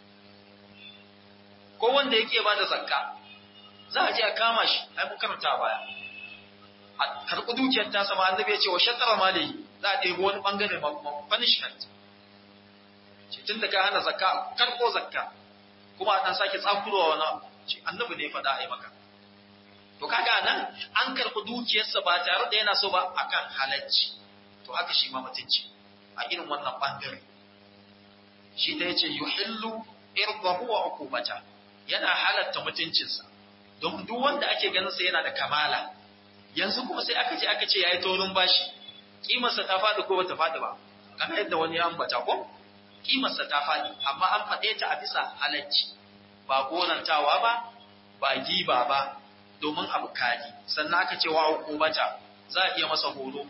ko wanda yake ba da zakka za a je a kama shi ai mun karanta baya a karɓi dukiyar ta sama annabi ya ce wa shattara mali za a ɗebi wani bangare ma punishment ce tun da ka hana zakka karɓo zakka kuma a ɗan sake tsakurowa wani ce annabi ne faɗa a yi maka to kaga nan an karɓi dukiyarsa ba tare da yana so ba akan halacci to haka shi ma mutunci a irin wannan bangare shi da yace yuhillu irdahu wa uqubata yana halatta mutuncinsa don duk wanda ake ganin sa yana da kamala yanzu kuma sai aka ce aka ce yayi taurin bashi kimarsa ta faɗi ko bata faɗi ba kamar yadda wani ya ambata ko kimarsa ta faɗi amma an faɗe ta a bisa halacci ba gonantawa ba ba giba ba domin abu kari sannan aka ce wa hukumata za a iya masa horo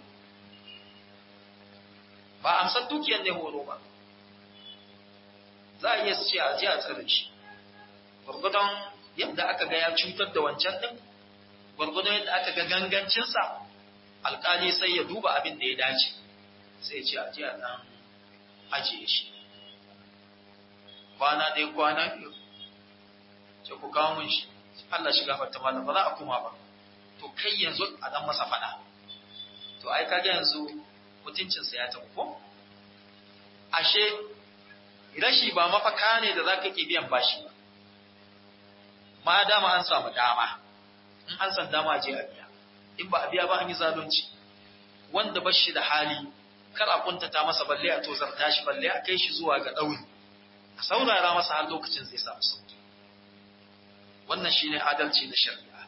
ba amsar dukiyar ne horo ba za a iya ce a ji a tsare shi gwargwadon yadda aka ga ya cutar da wancan ɗin gwargwadon yadda aka ga gangancinsa alkali sai ya duba abin da ya dace sai ce a ji a ɗan ajiye shi kwana ɗaya kwana biyu ce ku kawo mun shi Allah shiga fata malam ba za a kuma ba to kai yanzu a dan masa fada to ai kage yanzu mutuncinsa ya tafi ko ashe rashi ba mafaka ne da zaka ke biyan bashi ba ma dama an samu dama in an san dama je a biya in ba a biya ba an yi zalunci wanda bashi da hali kar a kuntata masa balle a tozarta shi balle a kai shi zuwa ga ɗauri a saurara masa har lokacin zai samu sauki wannan shine adalci na shari'a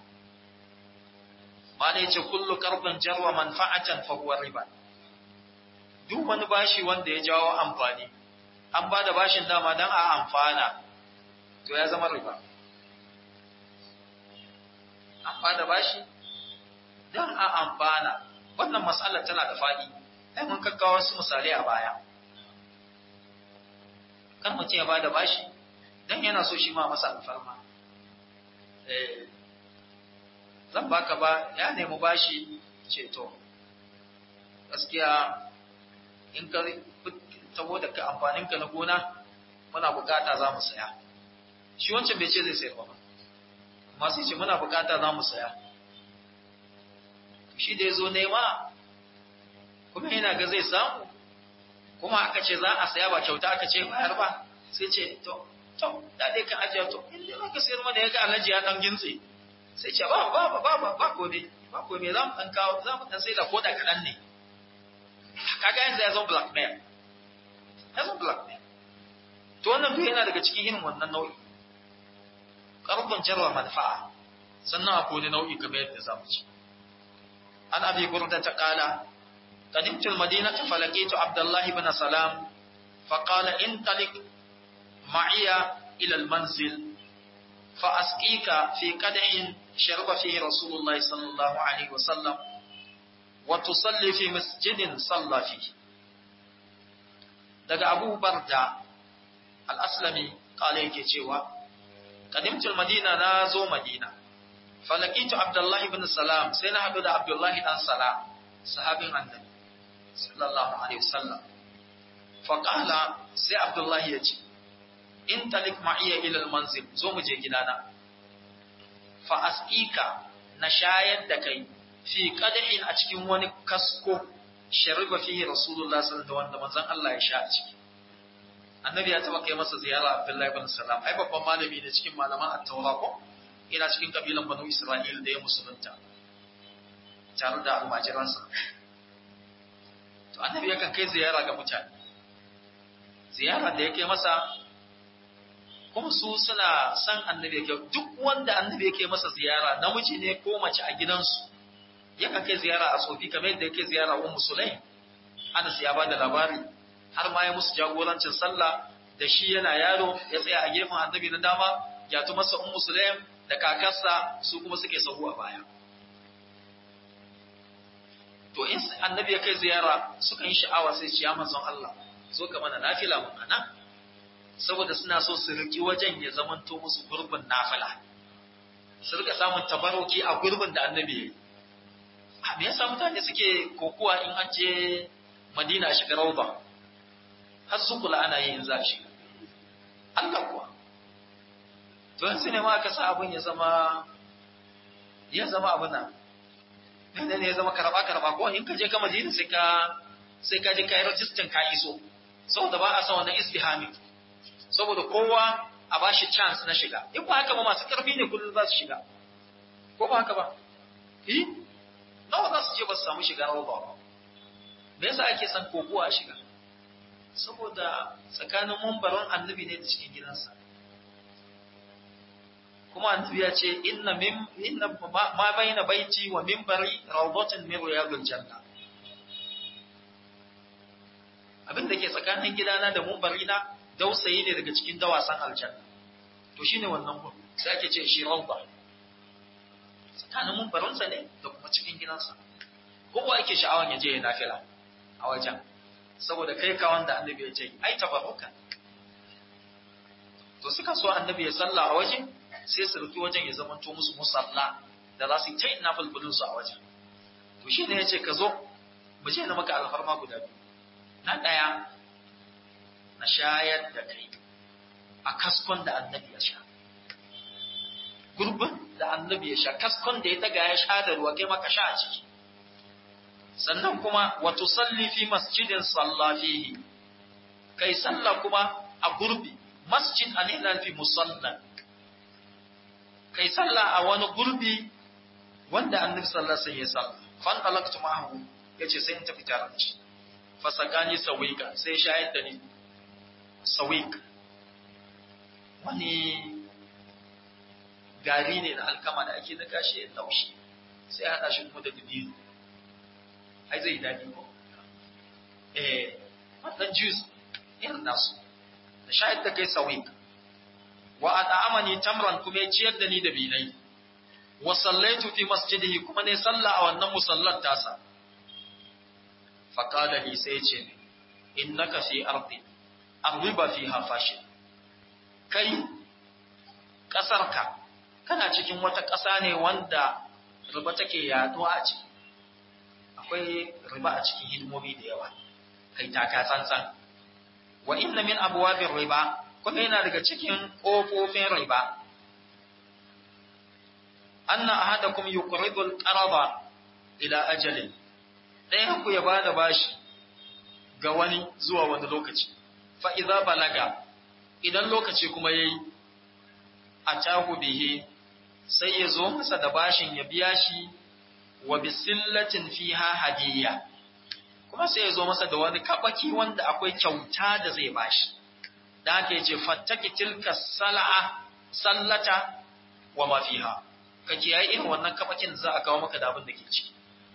ma ne ce kullu qardan jarwa manfa'atan fa huwa riba duk wani bashi wanda ya jawo amfani an ba da bashin dama dan a amfana to ya zama riba an ba da bashi dan a amfana wannan mas'alar tana da faɗi ai mun kakkawa wasu misalai a baya kan mutum ya ba da bashi dan yana so shi ma masa alfarma zan baka ba ya nemi bashi ceto gaskiya in ka saboda ka amfaninka na gona muna bukata za mu saya shi wancan bai ce zai sayar ba amma sai ce muna bukata za mu saya shi da ya zo nema kuma yana ga zai samu kuma aka ce za a saya ba kyauta aka ce bayar ba sai ce to to da dai kan ajiya to in dai aka sayar mana ya ga alhaji ya dan gintse sai ce ba ba ba ba ba ko ne ba ko me za mu dan kawo za mu dan sai da koda kaɗan ne kaga yanzu ya zama blackmail ya zama blackmail to wannan duk yana daga cikin irin wannan nau'i karbon jarwa manfa'a sannan akwai wani nau'i kamar yadda za mu ci an abi burda ta kala قدمت المدينة فلقيت عبد الله بن سلام فقال انطلق معي إلى المنزل فأسقيك في قدح شرب فيه رسول الله صلى الله عليه وسلم وتصلي في مسجد صلى فيه daga Abu Barda al-Aslami kale yake cewa qadimtul Madina na zo Madina falakitu Abdullah ibn Salam sai na hadu da Abdullah dan Salam sahabin Annabi sallallahu alaihi wasallam faqala sai Abdullah ya ce in talik ma'iya ila al-manzil zo mu je gidana fa asqika na shayar da kai fi qadhin a cikin wani kasko shariba fihi rasulullah sallallahu alaihi wasallam wanda manzon Allah ya sha a ciki annabi ya taba kai masa ziyara abdullahi ibn salam ai babban malami ne cikin malaman at-taura ko ina cikin kabilan banu isra'il da ya musulunta tare da almajiransa to annabi yakan kai ziyara ga mutane ziyara da ya kai masa kuma su suna san annabi yake duk wanda annabi yake masa ziyara namiji ne ko mace a gidansu yakan kai ziyara a tsofi kamar yadda yake ziyara wa musulai Anas ya bada labari har ma ya musu jagorancin sallah da shi yana yaro ya tsaya a gefen annabi na dama ya tu masa ummu sulaim da kakarsa su kuma suke sahu a baya to in annabi ya kai ziyara sukan yi sha'awa sai ciya manzon Allah zo ka mana nafila mun ana saboda suna so su riki wajen ya zamanto musu gurbin nafila su rika samun tabaroki a gurbin da annabi ya yi me yasa mutane suke kokuwa in an je Madina shiga rauba har su kula ana yin za shi Allah kuwa to yanzu ne ma aka sa abin ya zama ya zama abin nan ne ne ya zama karaba karaba ko in ka je ka Madina sai ka sai ka je kai register ka iso saboda ba a san wannan istihami saboda kowa a bashi chance na shiga in ba haka ba masu karfi ne kullum za su shiga ko ba haka ba eh nawa za su je ba su samu shiga rawa ba me yasa ake son kokowa a shiga saboda tsakanin mumbarin annabi ne da cikin gidansa kuma annabi ya ce inna min inna ma baina baiti wa minbari rawdatun min riyadil janna abin da ke tsakanin gidana da mumbari na dausayi ne daga cikin dawasan aljanna to shine wannan gun sai ake ce shi rawda tsakanin mumbarinsa ne da kuma cikin gidansa kowa ake sha'awan ya je ya nafila a wajen saboda kai ka wanda annabi ya ce ai tabarruka to suka so annabi ya salla a waje sai su rufi wajen ya zamanto musu musalla da za su yi ta ina bulbulin su a wajen to shi ne ya ce ka zo mu je na maka alfarma guda biyu na ɗaya na shayar da kai a kaskon da annabi ya sha gurbin da annabi ya sha kaskon da ya daga ya sha da ruwa kai maka sha a ciki sannan kuma wa tusalli fi masjidin salla fihi kai sallah kuma a gurbi masjid an fi musalla kai sallah a wani gurbi wanda annabi sallallahu alaihi wasallam ya salla fan talaqtu ma'ahu yace sai in tafi tare da shi fasakani sawika sai shayar da ni sawik wani gari ne na alkama da ake daga shi ya laushi sai haɗa shi kuma da dabino ai zai daɗi ko eh wannan juice irin nasu da shayar da kai sawik wa at'amani tamran kuma ya ciyar da ni da binai wa sallaitu fi masjidihi kuma ne sallah a wannan musallar tasa fa qala li sai ce innaka fi ardi arriba fiha fashi kai kasarka kana cikin wata ƙasa ne wanda riba take yaduwa a ciki akwai riba a cikin hidimomi da yawa kai taka tsantsan
wa inna min abwabir riba kuma yana daga cikin kofofin riba anna ahadakum yuqridu al-qarada ila ajalin ɗayan ku ya bada bashi ga wani zuwa wani lokaci fa idza balaga idan lokaci kuma yayi atahu bihi sai ya zo masa da bashin ya biya shi wa bisillatin fiha hadiyya kuma sai ya zo masa da wani kabaki wanda akwai kyauta da zai bashi da haka yace fattaki tilka sal'a sallata wa ma fiha ka kiyaye irin wannan kabakin za a kawo maka da abin da ke ciki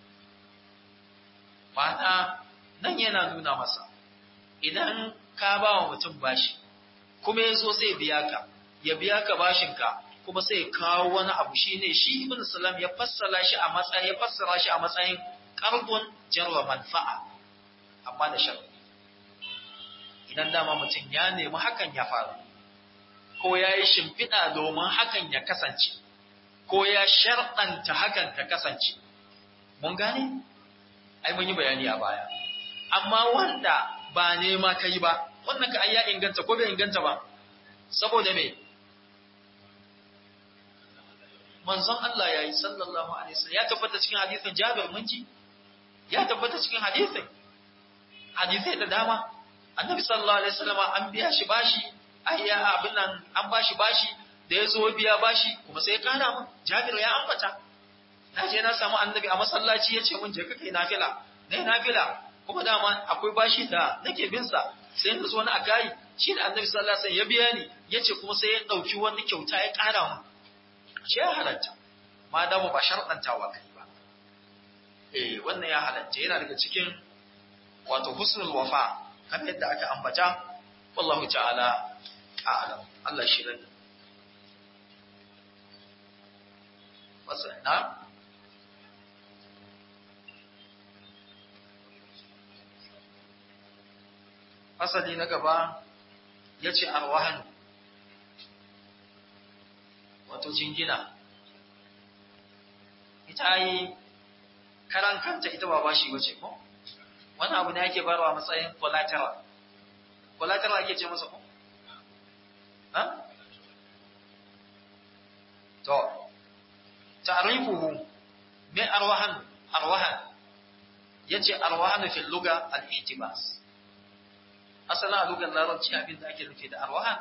ma'ana nan yana nuna masa idan ka ba wa mutum bashi kuma ya zo sai biya ka ya biya ka bashinka kuma sai kawo wani abu shine shi ibn salam ya fassara shi a matsayin ya fassara shi a matsayin qarbun jarwa manfa'a amma da sharri idan dama mutum ya nemi hakan ya faru ko ya yi shimfiɗa domin hakan ya kasance ko ya sharɗanta hakan ta kasance mun gane ai mun yi bayani a baya amma wanda ba nema ka yi ba wannan ka ai ya inganta ko bai inganta ba saboda me manzon Allah ya yi sallallahu alaihi wasallam ya tabbata cikin hadisin Jabir mun ji ya tabbata cikin hadisin hadisai da dama annabi sallallahu alaihi wasallam an biya shi bashi ai ya abin nan an bashi bashi da ya zo biya bashi kuma sai ya kara mun Jabir ya ambata na je na samu annabi a masallaci ya ce mun je ka kai nafila na nafila kuma dama akwai bashi da nake bin sa sai na zo na akai shi da annabi sallallahu alaihi wasallam ya biya ni yace kuma sai ya dauki wani kyauta ya kara mun shi ya halatta ma da mu ba sharɗantawa kai ba eh wannan ya halatta yana daga cikin wato husnul wafa kamar yadda aka ambata wallahu ta'ala a'lam Allah shi rai wasana fasali na gaba ya ce arwahan wato jingina ita yi karan kanta ita ba bashi wace ko wani abu ne ake barwa matsayin collateral collateral ake ce masa ko ha to ta'rifuhu me arwahan arwahan yace arwahan fi lugha al-ihtibas asalin a lugar larabci abin da ake nufi da arwahan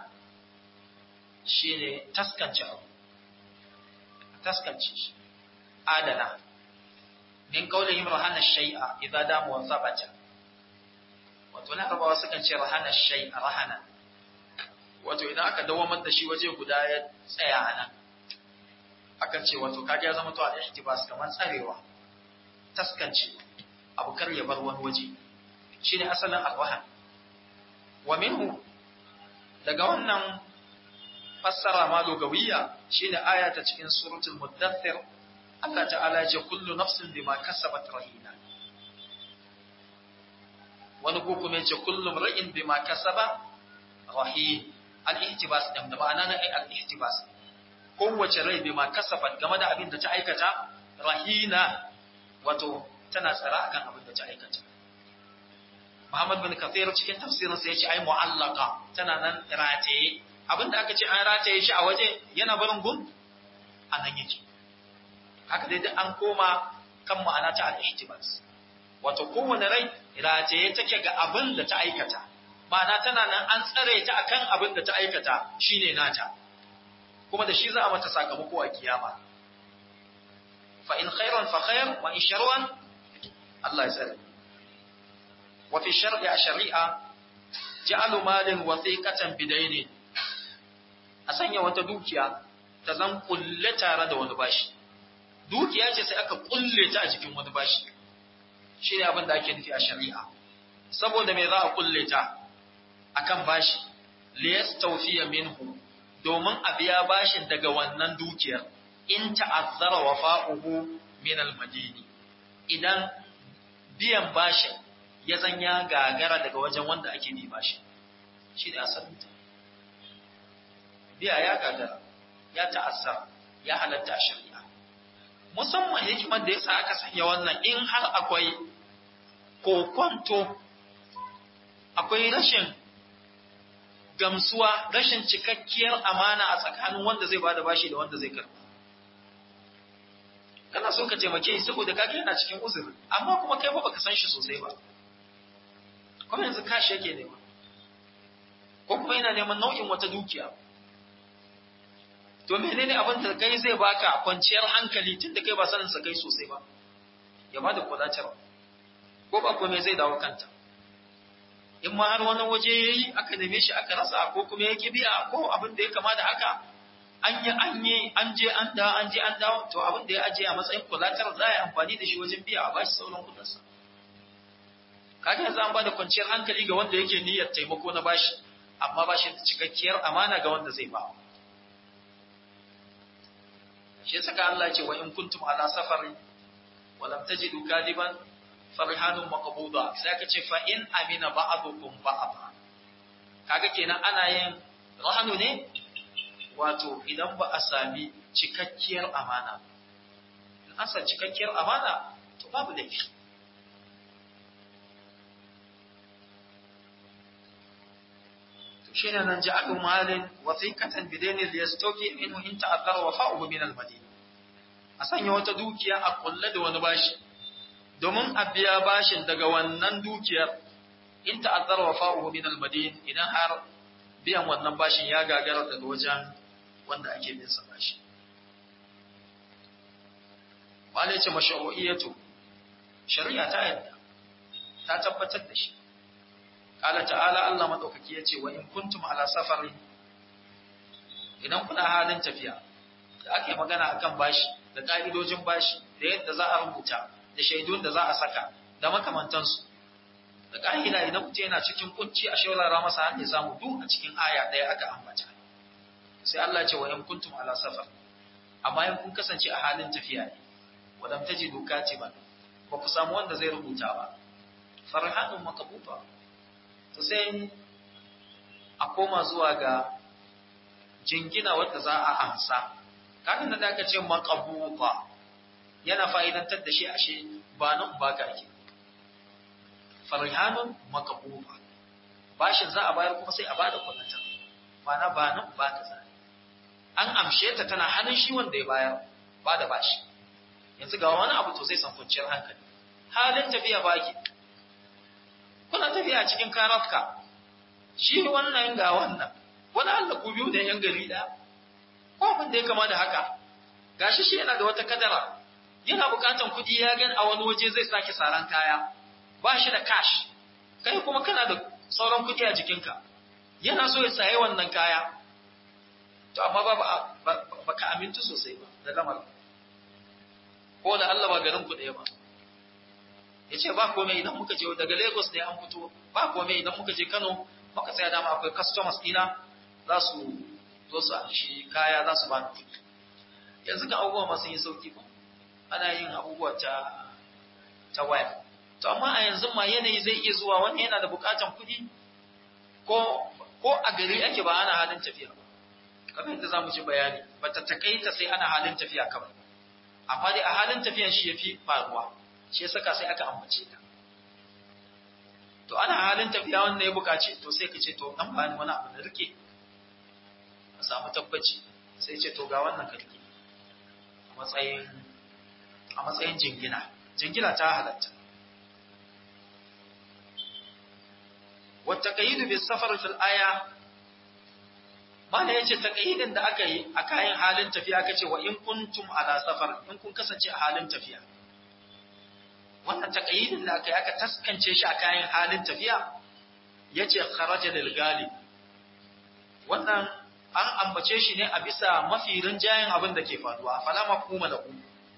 shine taskance abu taskance shi adana min kaulihim rahana shay'a idza damu wa sabata wato na rabawa sukan ce rahana shay'a rahana wato idan aka dawamar da shi waje guda ya tsaya a nan akan ce wato kaga ya zama to al-ihtibas kamar tsarewa taskance abu kar ya bar wani waje shine asalin alwahan wa minhu daga wannan fassara ma lugawiyya shine aya ta cikin suratul muddathir Allah ta'ala ya ce kullu nafsin bima kasabat rahina wani ko kuma ya ce kullu ra'in bima kasaba rahin al-ihtibas din da ma'ana na al-ihtibas kowace rai bima kasabat game da abin da ta aikata rahina wato tana tsara akan abin da ta aikata Muhammad bin Kathir cikin tafsirinsa ya ce ai mu'allaka tana nan rataye abinda aka ce an rataye shi a waje yana barin gun a nan yake haka dai an koma kan ma'ana ta al-ihtibas wato kowane rai rataye take ga abin da ta aikata ma'ana tana nan an tsare ta akan abin da ta aikata shine nata kuma da shi za a mata sakamako a kiyama fa in khairan fa khair wa in sharran Allah ya tsare wa fi shar'i a shari'a ja'alu malin wasiqatan bidaini a sanya wata dukiya ta zan kulle tare da wani bashi dukiya ce sai aka kulle ta a jikin wani bashi shi ne abin da ake nufi a shari'a saboda me za a kulle ta akan bashi liyastawfiya minhu domin a biya bashin daga wannan dukiyar in ta'azzara wafa'uhu min al-madini idan biyan bashin ya zan ya gagara daga wajen wanda ake bi bashi shi ne asalin ta biya ya gagara ya ta'azzara ya halatta a shari'a musamman hikimar da yasa aka sanya wannan in har akwai kokonto akwai rashin gamsuwa rashin cikakkiyar amana a tsakanin wanda zai bada bashi da wanda zai karba kana so ka taimake shi saboda kage yana cikin uzuri amma kuma kai ba baka san shi sosai ba kuma yanzu kashi yake nema ko kuma yana neman nau'in wata dukiya to menene abin da kai zai baka kwanciyar hankali tunda kai ba sanin sa kai sosai ba ya bada kudatar ko ba komai zai dawo kanta in ma har wani waje yayi aka neme shi aka rasa ko kuma yake biya ko abin da ya kama da haka an yi an yi an je an dawo an je an dawo to abin da ya aje a matsayin kulatar za a yi amfani da shi wajen biya a bashi sauran kudinsa kaga yanzu an bada kwanciyar hankali ga wanda yake niyyar taimako na bashi amma bashi da cikakkiyar amana ga wanda zai ba shi saka Allah ce wa in kuntum ala safari wa lam tajidu kadiban farhanun maqbuda sai aka ce fa in amina ba'dukum ba'da kaga kenan ana yin rahanu ne wato idan ba a sami cikakkiyar amana in an san cikakkiyar amana to babu laifi to shine nan ja'alu malin wasiqatan bidaini liyastoki minhu in ta'azzara wafa'uhu min al-madina a sanya wata dukiya a kulle da wani bashi domin a biya bashin daga wannan dukiyar in ta'azzara wafa'uhu min al-madin idan har biyan wannan bashin ya gagara daga wajen wanda ake bin sa bashi wale ce mashru'iyatu shari'a ta yadda ta tabbatar da shi qala ta'ala Allah madaukaki yace wa in kuntum ala safari idan kuna halin tafiya da ake magana akan bashi da ka'idojin bashi da yadda za a rubuta da shaidun da za a saka da makamantansu da ka'ida idan mutum yana cikin kunci a shaurara masa har ya samu duk a cikin aya ɗaya aka ambata sai Allah ce wa in kuntum ala safar amma in kun kasance a halin tafiya ne wa lam tajidu katiban ba ku samu wanda zai rubuta ba farhanun maqbuta to sai a koma zuwa ga jingina wanda za a amsa kafin da aka ce maqbuta yana fa'idantar da shi ashe ba nan ba ka ake farhanun maqbuta bashin za a bayar kuma sai a bada kullatar ma'ana ba nan ba ka zai an amshe ta tana hannun shi wanda ya bayar ba da bashi yanzu ga wani abu to zai san kwanciyar hankali halin tafiya baki kuna tafiya cikin karafka shi wannan ga wannan wani Allah ku biyu da yan gari da ko abin da ya kama da haka gashi shi yana da wata kadara yana bukatan kuɗi ya gan a wani waje zai sake saran kaya ba shi da cash kai kuma kana da sauran kuɗi a jikinka yana so ya sayi wannan kaya to amma ba ba ka amintu sosai ba da lamar ko da Allah ba garin ku ɗaya ba ya ce ba komai idan muka je daga Lagos ne an fito ba komai idan muka je Kano muka tsaya dama akwai customers dina za su zo su shi kaya za su bani kuɗi yanzu kan abubuwa masu yi sauki ba ana yin abubuwa ta ta waya to amma a yanzu ma yanayi zai iya zuwa wani yana da bukatan kuɗi ko ko a gari ake ba ana halin tafiya ba kamar yadda za mu ji bayani ba ta takaita sai ana halin tafiya kawai amma dai a halin tafiyan shi ya fi faruwa shi ya saka sai aka ambace ta to ana halin tafiya wanda ya bukaci to sai ka ce to dan bani wani abu da rike a samu tabbaci sai ce to ga wannan ka rike a matsayin a matsayin jingina jingina ta halatta wata kayidu bis safar fil aya mana yace taqyidin da aka yi a kayan halin tafiya aka ce wa in kuntum ala safar in kun kasance a halin tafiya wannan taqyidin da aka yi aka taskance shi a kayan halin tafiya yace kharaja lil galib wannan an ambace shi ne a bisa mafi rinjayen abin da ke faruwa fala mafhuma lahu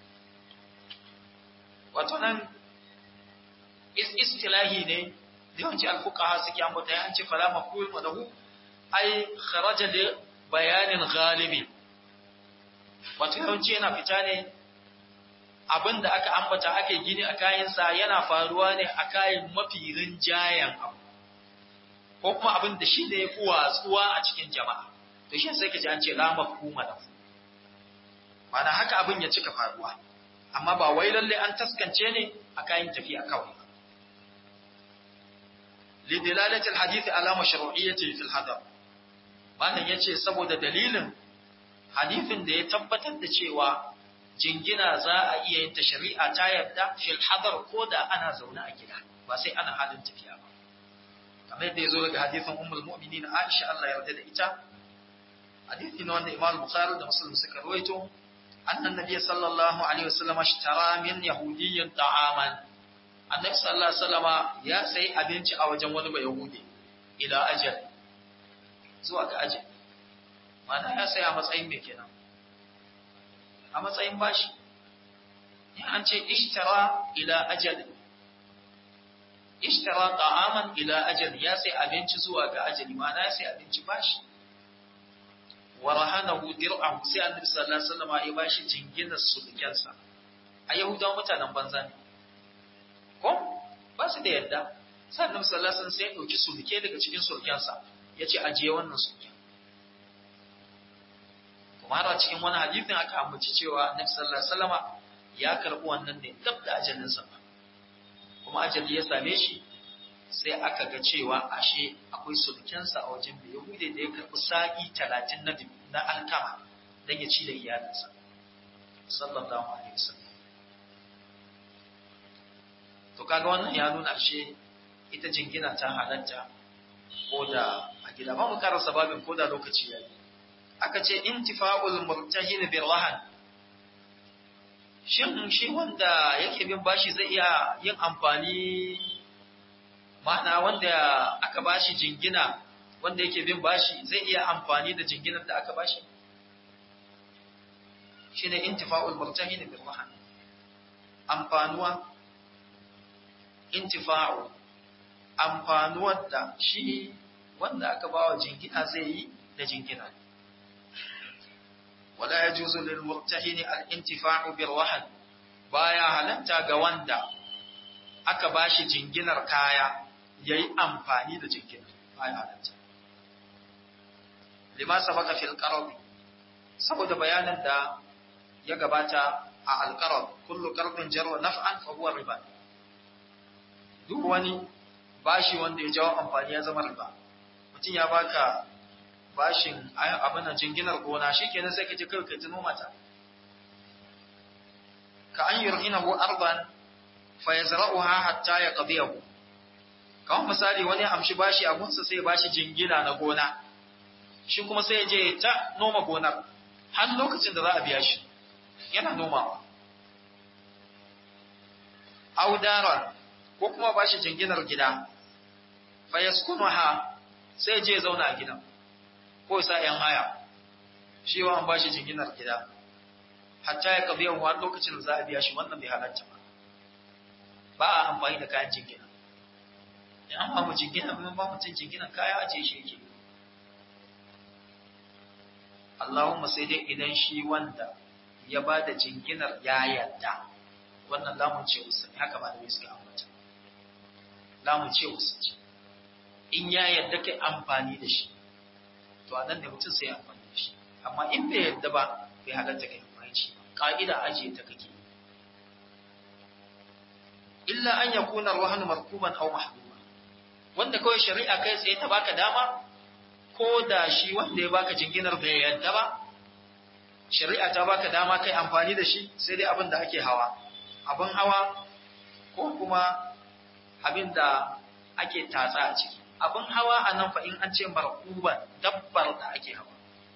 wato nan is istilahi ne yawanci al-fuqaha suke ambata ya an ce fala mafhuma lahu ai kharaja li bayanin ghalibi wato yawanci yana fita ne abinda aka ambata ake gini a kayansa yana faruwa ne a kayan mafi rinjayen abu ko kuma abin da shi ne ya fi watsuwa a cikin jama'a to shi sai ka ji an ce la mafhuma lahu ma'ana haka abin ya cika faruwa amma ba wai lalle an taskance ne a kayan tafiya kawai lidilalati alhadith ala mashru'iyyati fil hadar malam yace saboda dalilin hadifin da ya tabbatar da cewa jingina za a iya yin ta shari'a ta yarda fil hadar ko da ana zaune a gida ba sai ana halin tafiya ba kamar yadda ya zo daga hadithin ummul mu'minin Aisha Allah ya yarda da ita hadithi ne wanda Imam Bukhari da Muslim suka rawaito annan nabiy sallallahu alaihi wasallam ashtara min yahudiyyin ta'aman annabi sallallahu alaihi wasallama ya sayi abinci a wajen wani bai yahudi ila ajal zuwa ga ajal mana ya sai a matsayin me kenan a matsayin bashi in an ce ishtara ila ajal ishtara ta'aman ila ajal ya sai abinci zuwa ga ajali mana ya sai abinci bashi wa rahanahu dir'ahu sai annabi sallallahu alaihi wasallam ya bashi jinginar sulkensa a yahudawan mutanen banza ne ko ba su da yadda sai annabi sallallahu alaihi wasallam sai ya dauki sulke daga cikin sulkensa yace ajiye wannan sulken kuma har a cikin wani hadisin aka ambaci cewa annabi sallallahu alaihi wasallam ya karbi wannan ne dab da ajalinsa kuma ajali ya same shi sai aka ga cewa ashe akwai sulkensa a wajen da Yahude da ya karɓi sa'i talatin na na alkama don ya ci da iyalinsa. Sallallahu Alaihi wasallam. To kaga wannan ya nuna ashe ita jingina ta halatta ko da a gida ba mu karasa babin ko da lokaci ya yi. Aka ce intifa'ul murtahin bir rahan shin shi wanda yake bin bashi zai iya yin amfani ma'ana wanda aka bashi jingina wanda yake bin bashi zai iya amfani da jinginar da aka bashi shine intifa'ul murtahin bil rahan amfanuwa intifa'u amfanuwar da shi wanda aka bawa jingina zai yi da jingina wala yajuzu lil murtahin al intifa'u bil rahan baya halatta ga wanda aka bashi jinginar kaya ya yi amfani da jikin bayan halatta. Lima sabaka fil qarab saboda bayanin da ya gabata a alqarab kullu qarbin jarwa naf'an fa huwa riba duk wani bashi wanda ya jawo amfani ya zama riba mutum ya baka bashin abin nan jinginar gona shikenan sai ka je kai kai ta noma ta ka an yurhinahu arban fa yazra'uha hatta yaqdiyahu kawai misali wani amshi bashi a gunsa sai bashi jingina na gona shi kuma sai je ta noma gonar har lokacin da za a biya shi yana nomawa audara ko kuma bashi jinginar gida fa yaskunuha sai je zauna a gidan ko sa yan haya shi wa an bashi jinginar gida hatta ya kabiya har lokacin da za a biya shi wannan bai halatta ba ba a amfani da kayan jingina in an ba mu jingina mun ba mutum jinginan kaya a ce shi yake Allahumma sai dai idan shi wanda ya ba da jinginar ya yarda wannan lamun ce usta ne haka ba da suka ambata lamun ce usta ce in ya yarda kai amfani da shi to a nan da mutum sai amfani da shi amma in bai yarda ba bai halatta kai amfani shi ka'ida ajiye ta kake illa an yakuna ruhanu markuban aw mahbuban wanda kawai shari'a kai tsaye ta baka dama ko da shi wanda ya baka jinginar bai yadda ba shari'a ta baka dama kai amfani da shi sai dai abin da ake hawa abin hawa ko kuma abin da ake tatsa a ciki abin hawa a nan fa in an ce markuban dabbar da ake hawa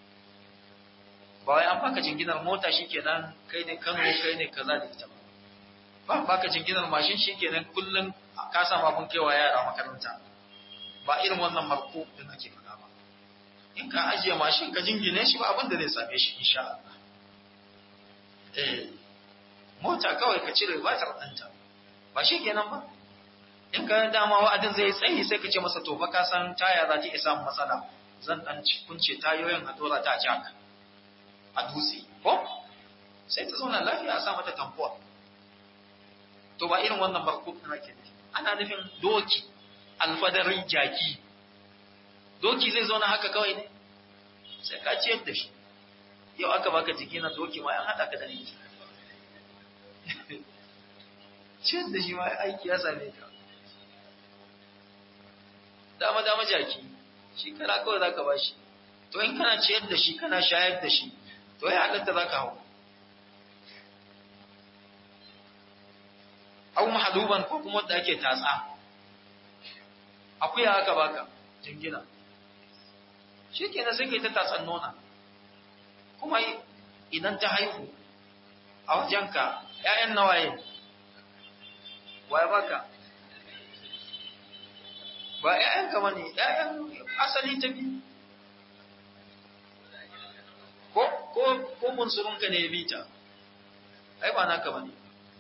ba wai an baka jinginar mota shikenan kai ne kano kai ne kaza da ita ba ba baka jinginar mashin shikenan kullum ka samu abin kaiwa yara makaranta ba irin wannan marko din ake faɗa ba in ka ajiye mashin ka jingine shi ba abin da zai same shi insha Allah eh mota kawai ka cire batar ɗanta ba shi kenan ba in ka dama wa'adin zai tsayi sai ka ce masa to fa ka san taya za ta iya samun matsala zan dan kunce tayoyin a dora ta jack a dutse ko sai ta zauna lafiya a sa mata tamfuwa to ba irin wannan barko din ake nufi ana nufin doki alfadarin jaki doki zai zauna haka kawai ne sai ka ciyar da shi yau aka baka jiki na doki ma yan haɗa ka da ni ciyar da shi ma aiki ya same ka dama dama jaki shi kara kawai za ka bashi to in kana ciyar da shi kana shayar da shi to ya halatta za ka hau au mahaluban ko kuma wanda ake tatsa akuya aka baka jingina shi kenan sai kai ta tatsan nona kuma idan ta haihu a wajenka ‘ya'yan nawaye waye baka ba ‘ya'yan kama ne ‘ya'yan asali ta bi ko ko ko munsurunka ne ya bi ta ai ba naka bane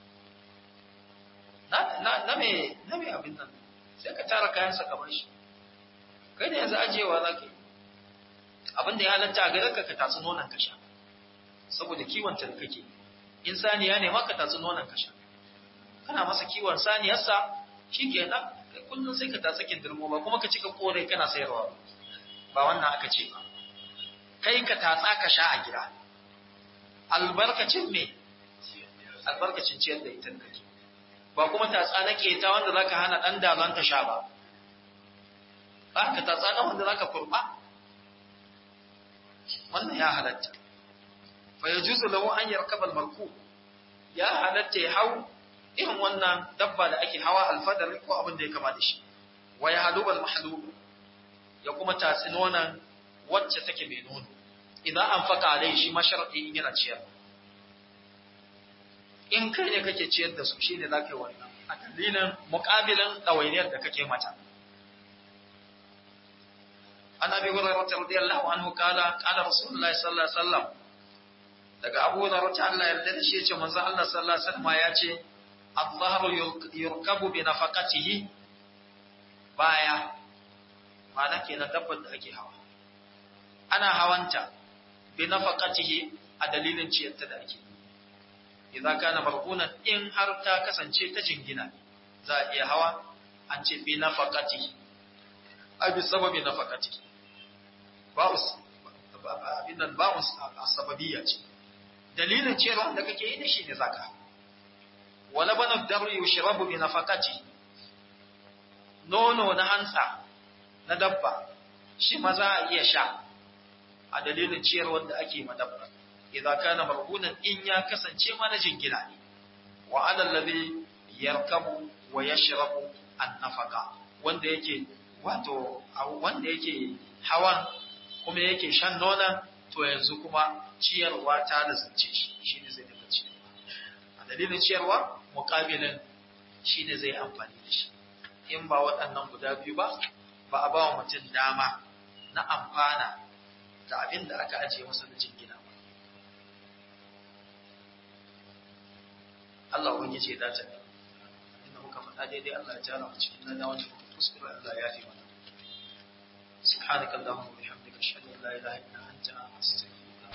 na na na me na me abin nan sai ka tara kayan sa ka bar shi kai ne yanzu ajewa za ka yi abin da ya halatta a gare ka ka tatsi nonon ka sha saboda kiwon ta da kake in saniya ne ma ka tatsi nonon ka sha kana masa kiwon saniyarsa shikenan kai kullum sai ka tatsi kindirmo ba kuma ka cika kore kana sayarwa ba wannan aka ce ba kai ka tatsa ka sha a gida albarkacin me albarkacin ciyar da ita kake ba kuma tatsa na keta wanda zaka hana dan dalan ka sha ba ba ka tatsa na wanda zaka kurba wannan ya halatta fa yajuzu lahu an yarkaba al-marku ya halatta ya hau irin wannan dabba da ake hawa alfadar ko abin da ya kama da shi wa ya halubal mahlub ya kuma tatsi nonan wacce take mai nono idan an faka alai shi ma sharadi in yana ciyar in kai ne kake ciyar da su shine za ka yi wannan a dalilin muƙabilin ɗawainiyar da kake mata an abi hurairah radiyallahu anhu kala kala rasulullahi sallallahu alaihi wasallam daga abu hurairah ta Allah yarda da shi yace manzo Allah sallallahu alaihi wasallam ya ce adh-dhahru yurkabu bi nafaqatihi baya ma'ana kenan dabbar da ake hawa ana hawanta bi nafaqatihi a dalilin ciyarta da ake idan kana marhunan in har ta kasance ta jingina za a iya hawa an ce bi nafaqatihi a bi sababi nafaqatihi ba'us abin nan ba'us asbabiyya ce dalilin ciyarwa da kake yi da shi ne zaka wala bana dabri yushrabu bi nafaqatihi nono na hantsa na dabba shi ma za a iya sha a dalilin ciyarwar da ake ma dabba idan kana marhunan in ya kasance ma na jingina ne wa ala alladhi yarkabu wa yashrabu an-nafaqa wanda yake wato wanda yake hawan kuma yake shan nona to yanzu kuma ciyarwa ta lazance shi shine zai daga ciyarwa a dalilin ciyarwa muqabilin shine zai amfani da shi in ba waɗannan guda biyu ba ba a ba wa mutum dama na amfana da abin da aka ajiye masa da jingina ba. Allah wani ce dace ne, inda muka faɗa daidai Allah ya jara mu cikin nan wanda muka kuskure Allah ya fi mana. سبحانك اللهم وبحمدك اشهد ان لا اله الا انت استغفرك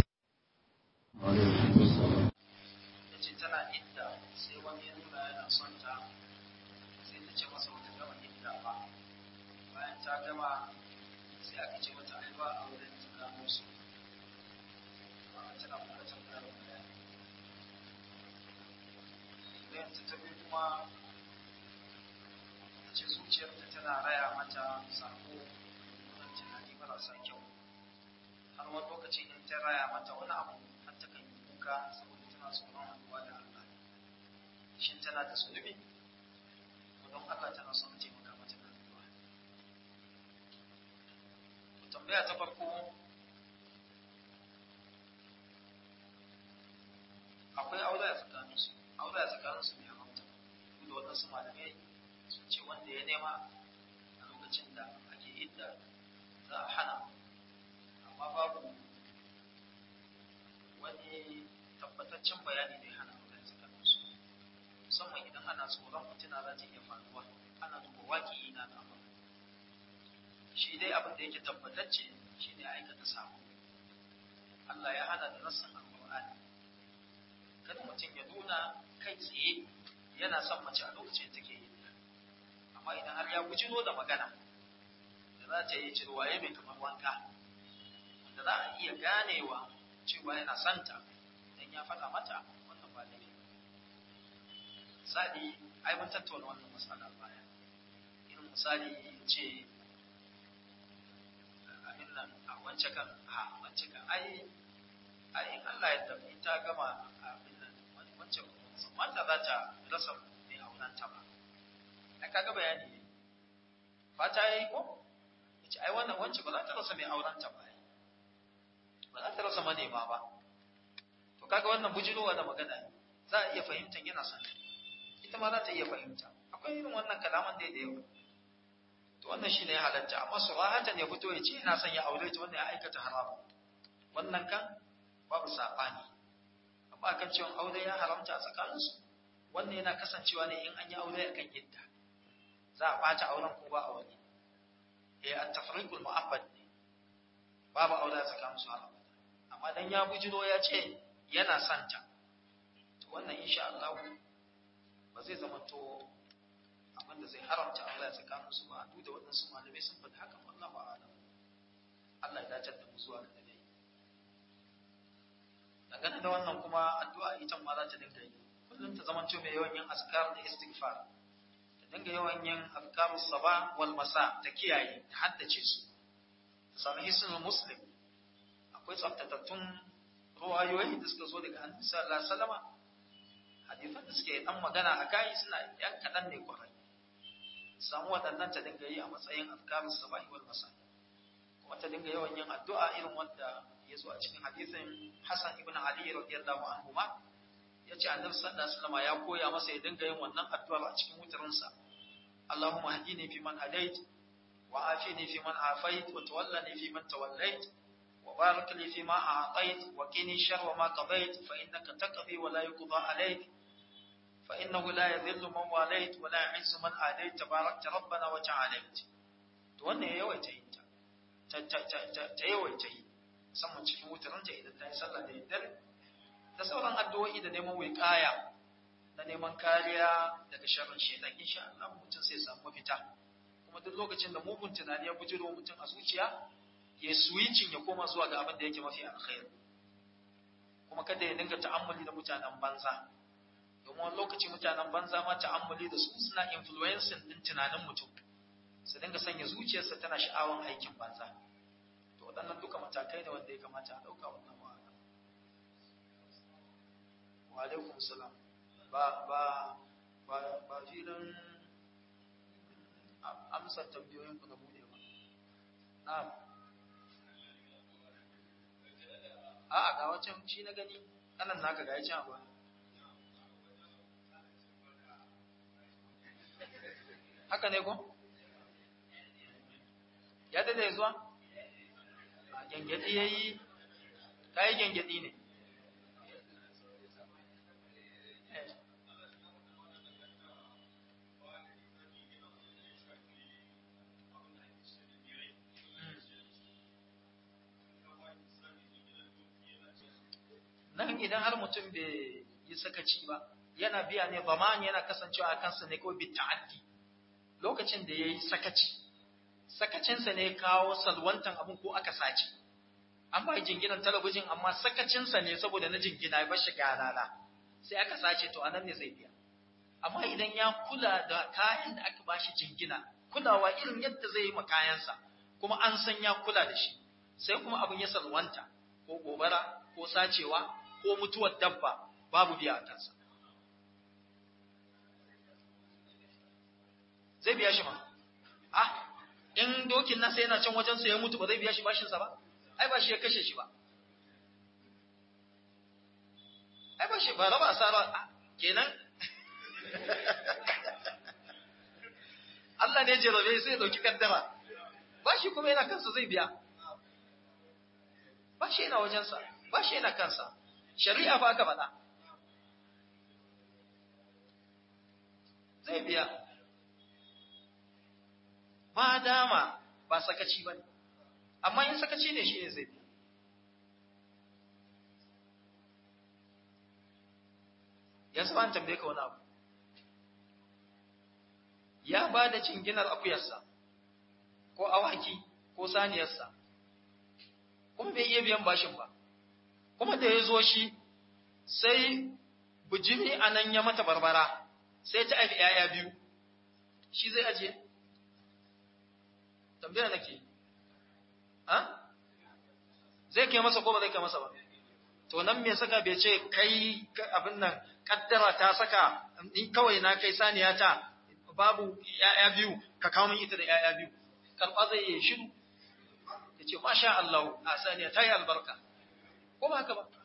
yace tana idda sai wani ya nuna yana son ta sai ta ce masa wata gama idda ba bayan ta gama sai aka ce mata ai ba a wurin ta musu ba tana bukatar karin bayani bayan ta tabi kuma ta ce zuciyarta tana raya mata sako wannan tunani marasa kyau har wani lokaci in ta raya mata wani abu har ta kan yi kuka saboda tana tsoron haɗuwa da Allah shin tana da zunubi don Allah tana son a taimaka mata da addu'a tambaya ta farko akwai aure a tsakanin su aure a tsakanin su ne haramta da waɗansu malamai sun ce wanda ya nema a lokacin da ake idda za a hana amma babu wani tabbataccen bayani da ya hana aure a tsakanin su musamman idan ana tsoron fitina za ta iya faruwa ana duba waƙi na na shi dai abin da yake tabbatacce shi ne aikata sabo Allah ya hana da nassin alƙur'ani kada mutum ya nuna kai tsaye yana son mace a lokacin take yi amma idan har ya bujiro da magana da za ta yi cirwaye mai kamar wanka da za a iya ganewa cewa yana santa idan ya faɗa mata wannan ba laifi misali ai mun tattauna wannan matsalar baya irin misali ce abin nan a wance kan a wance kan ai ai in Allah ya tafi ta gama abin nan wance mata za ta rasa mai auren ta ba ai kaga bayani ne fata yayi ko yace ai wannan wance ba za ta rasa mai auren ta ba ba za ta rasa manema ba to kaga wannan bujirowa da magana ne za a iya fahimtar yana son ita ma za ta iya fahimta akwai irin wannan kalaman da da yawa to wannan shine ya halatta amma surahatan ya fito ya ce ina son ya aure ta wannan ya aikata haram wannan kan babu sabani amma kan cewa aure ya haramta a tsakaninsu wannan yana kasancewa ne in an yi aure akan yadda za a bata auren ko ba aure eh at-tafriqul mu'abbad ne babu aure a tsakaninsu haram amma dan ya bujiro ya ce yana santa to wannan insha Allah ba zai zama to abin da zai haramta Allah tsakanin su ba duk da waɗansu malamai sun faɗi haka wallahu a'lam Allah ya dace da mu zuwa ga dai dangane da wannan kuma addu'a ita ma za ta dinga yi kullum ta zama to mai yawan yin azkar da istighfar ta dinga yawan yin azkarus saba wal masa ta kiyaye ta haddace su ta sami hisnul muslim akwai tsaftatattun ruwayoyi da suka zo daga annabi sallallahu alaihi wasallama hadisan da suke dan magana a kai suna yan kadan ne kwarai samu waɗannan ta dinga yi a matsayin azkarus sabahi wal masa kuma ta dinga yawan yin addu'a irin wanda ya zo a cikin hadisin Hassan ibn Ali radiyallahu anhu ma yace annabi sallallahu alaihi wasallama ya koya masa ya dinga yin wannan addu'a a cikin wutarinsa Allahumma hadini fi man hadait wa afini fi man afait wa tawallani fi man tawallait وبارك لي فيما أعطيت وقني شر ما قضيت فإنك تقضي ولا يقضى عليك فإنه لا يذل من واليت ولا يعز من آليت تباركت ربنا وتعاليت wannan ya yawaita yin ta ta yawaita yi musamman cikin wutaranta idan ta yi sallah da daddare da sauran addu'o'i da neman wiƙaya da neman kariya daga sharrin shaitan insha Allah mutum sai samu mafita kuma duk lokacin da mugun tunani ya bujiro mutum a zuciya ya switching ya koma zuwa ga abin da yake mafi alkhairi kuma kada ya dinga ta'ammuli da mutanen banza domin wani lokaci mutanen banza ma ta'ammuli da su suna influencing din tunanin mutum su dinga sanya zuciyarsa tana sha'awan aikin banza to waɗannan duka matakai ne wanda ya kamata a ɗauka wannan wa'ala wa alaikum salam ba ba ba ba filin amsa tambayoyin ku na bude ba na'am A'a ga wancan shi na gani, ɗanan naka ga ya ci abuwa. Haka ne ko? Ya dade zuwa? A gyangyaɗi ya yi, ka yi gyangyaɗi ne. nan idan har mutum bai yi sakaci ba yana biya ne zaman yana kasancewa a kansa ne ko bi ta'addi lokacin da yayi sakaci sakacinsa ne kawo salwantan abin ko aka sace an ba jinginan talabijin amma sakacinsa ne saboda na jingina ya bashi galala sai aka sace to anan ne zai biya amma idan ya kula da kayan da aka bashi jingina kulawa irin yadda zai yi ma kayansa kuma an san ya kula da shi sai kuma abin ya salwanta ko gobara ko sacewa ko mutuwar dabba babu biya a kansa. Zai biya shi ma? Ah, in dokin nasa yana can wajensa ya mutu ba zai biya shi bashinsa ba? Ai ba shi ya kashe shi ba. Ai ba shi ba raba asara kenan. Allah ne jarabe sai ya ɗauki kaddara. Ba shi kuma yana kansa zai biya. Ba shi yana wajensa, ba shi yana kansa. shari'a fa aka faɗa zai biya ma dama ba sakaci ba ne amma in sakaci ne shi ne zai biya yanzu ba an tambaye ka wani abu ya ba da cinginar akuyarsa ko awaki ko saniyarsa kuma bai iya biyan bashin ba kuma da ya zo shi sai bujimi a nan ya mata barbara sai ta haifi ‘ya'ya biyu shi zai ajiye? tambaya nake ha? zai kai masa ko ba zai kai masa ba to nan me saka bai ce kai abin nan kaddara ta saka in kawai na kai saniya ta babu ‘ya'ya biyu ka kawo min ita da ‘ya'ya biyu karɓa zai yi shiru ya ce masha Allah a saniya ta yi albarka ko ba haka ba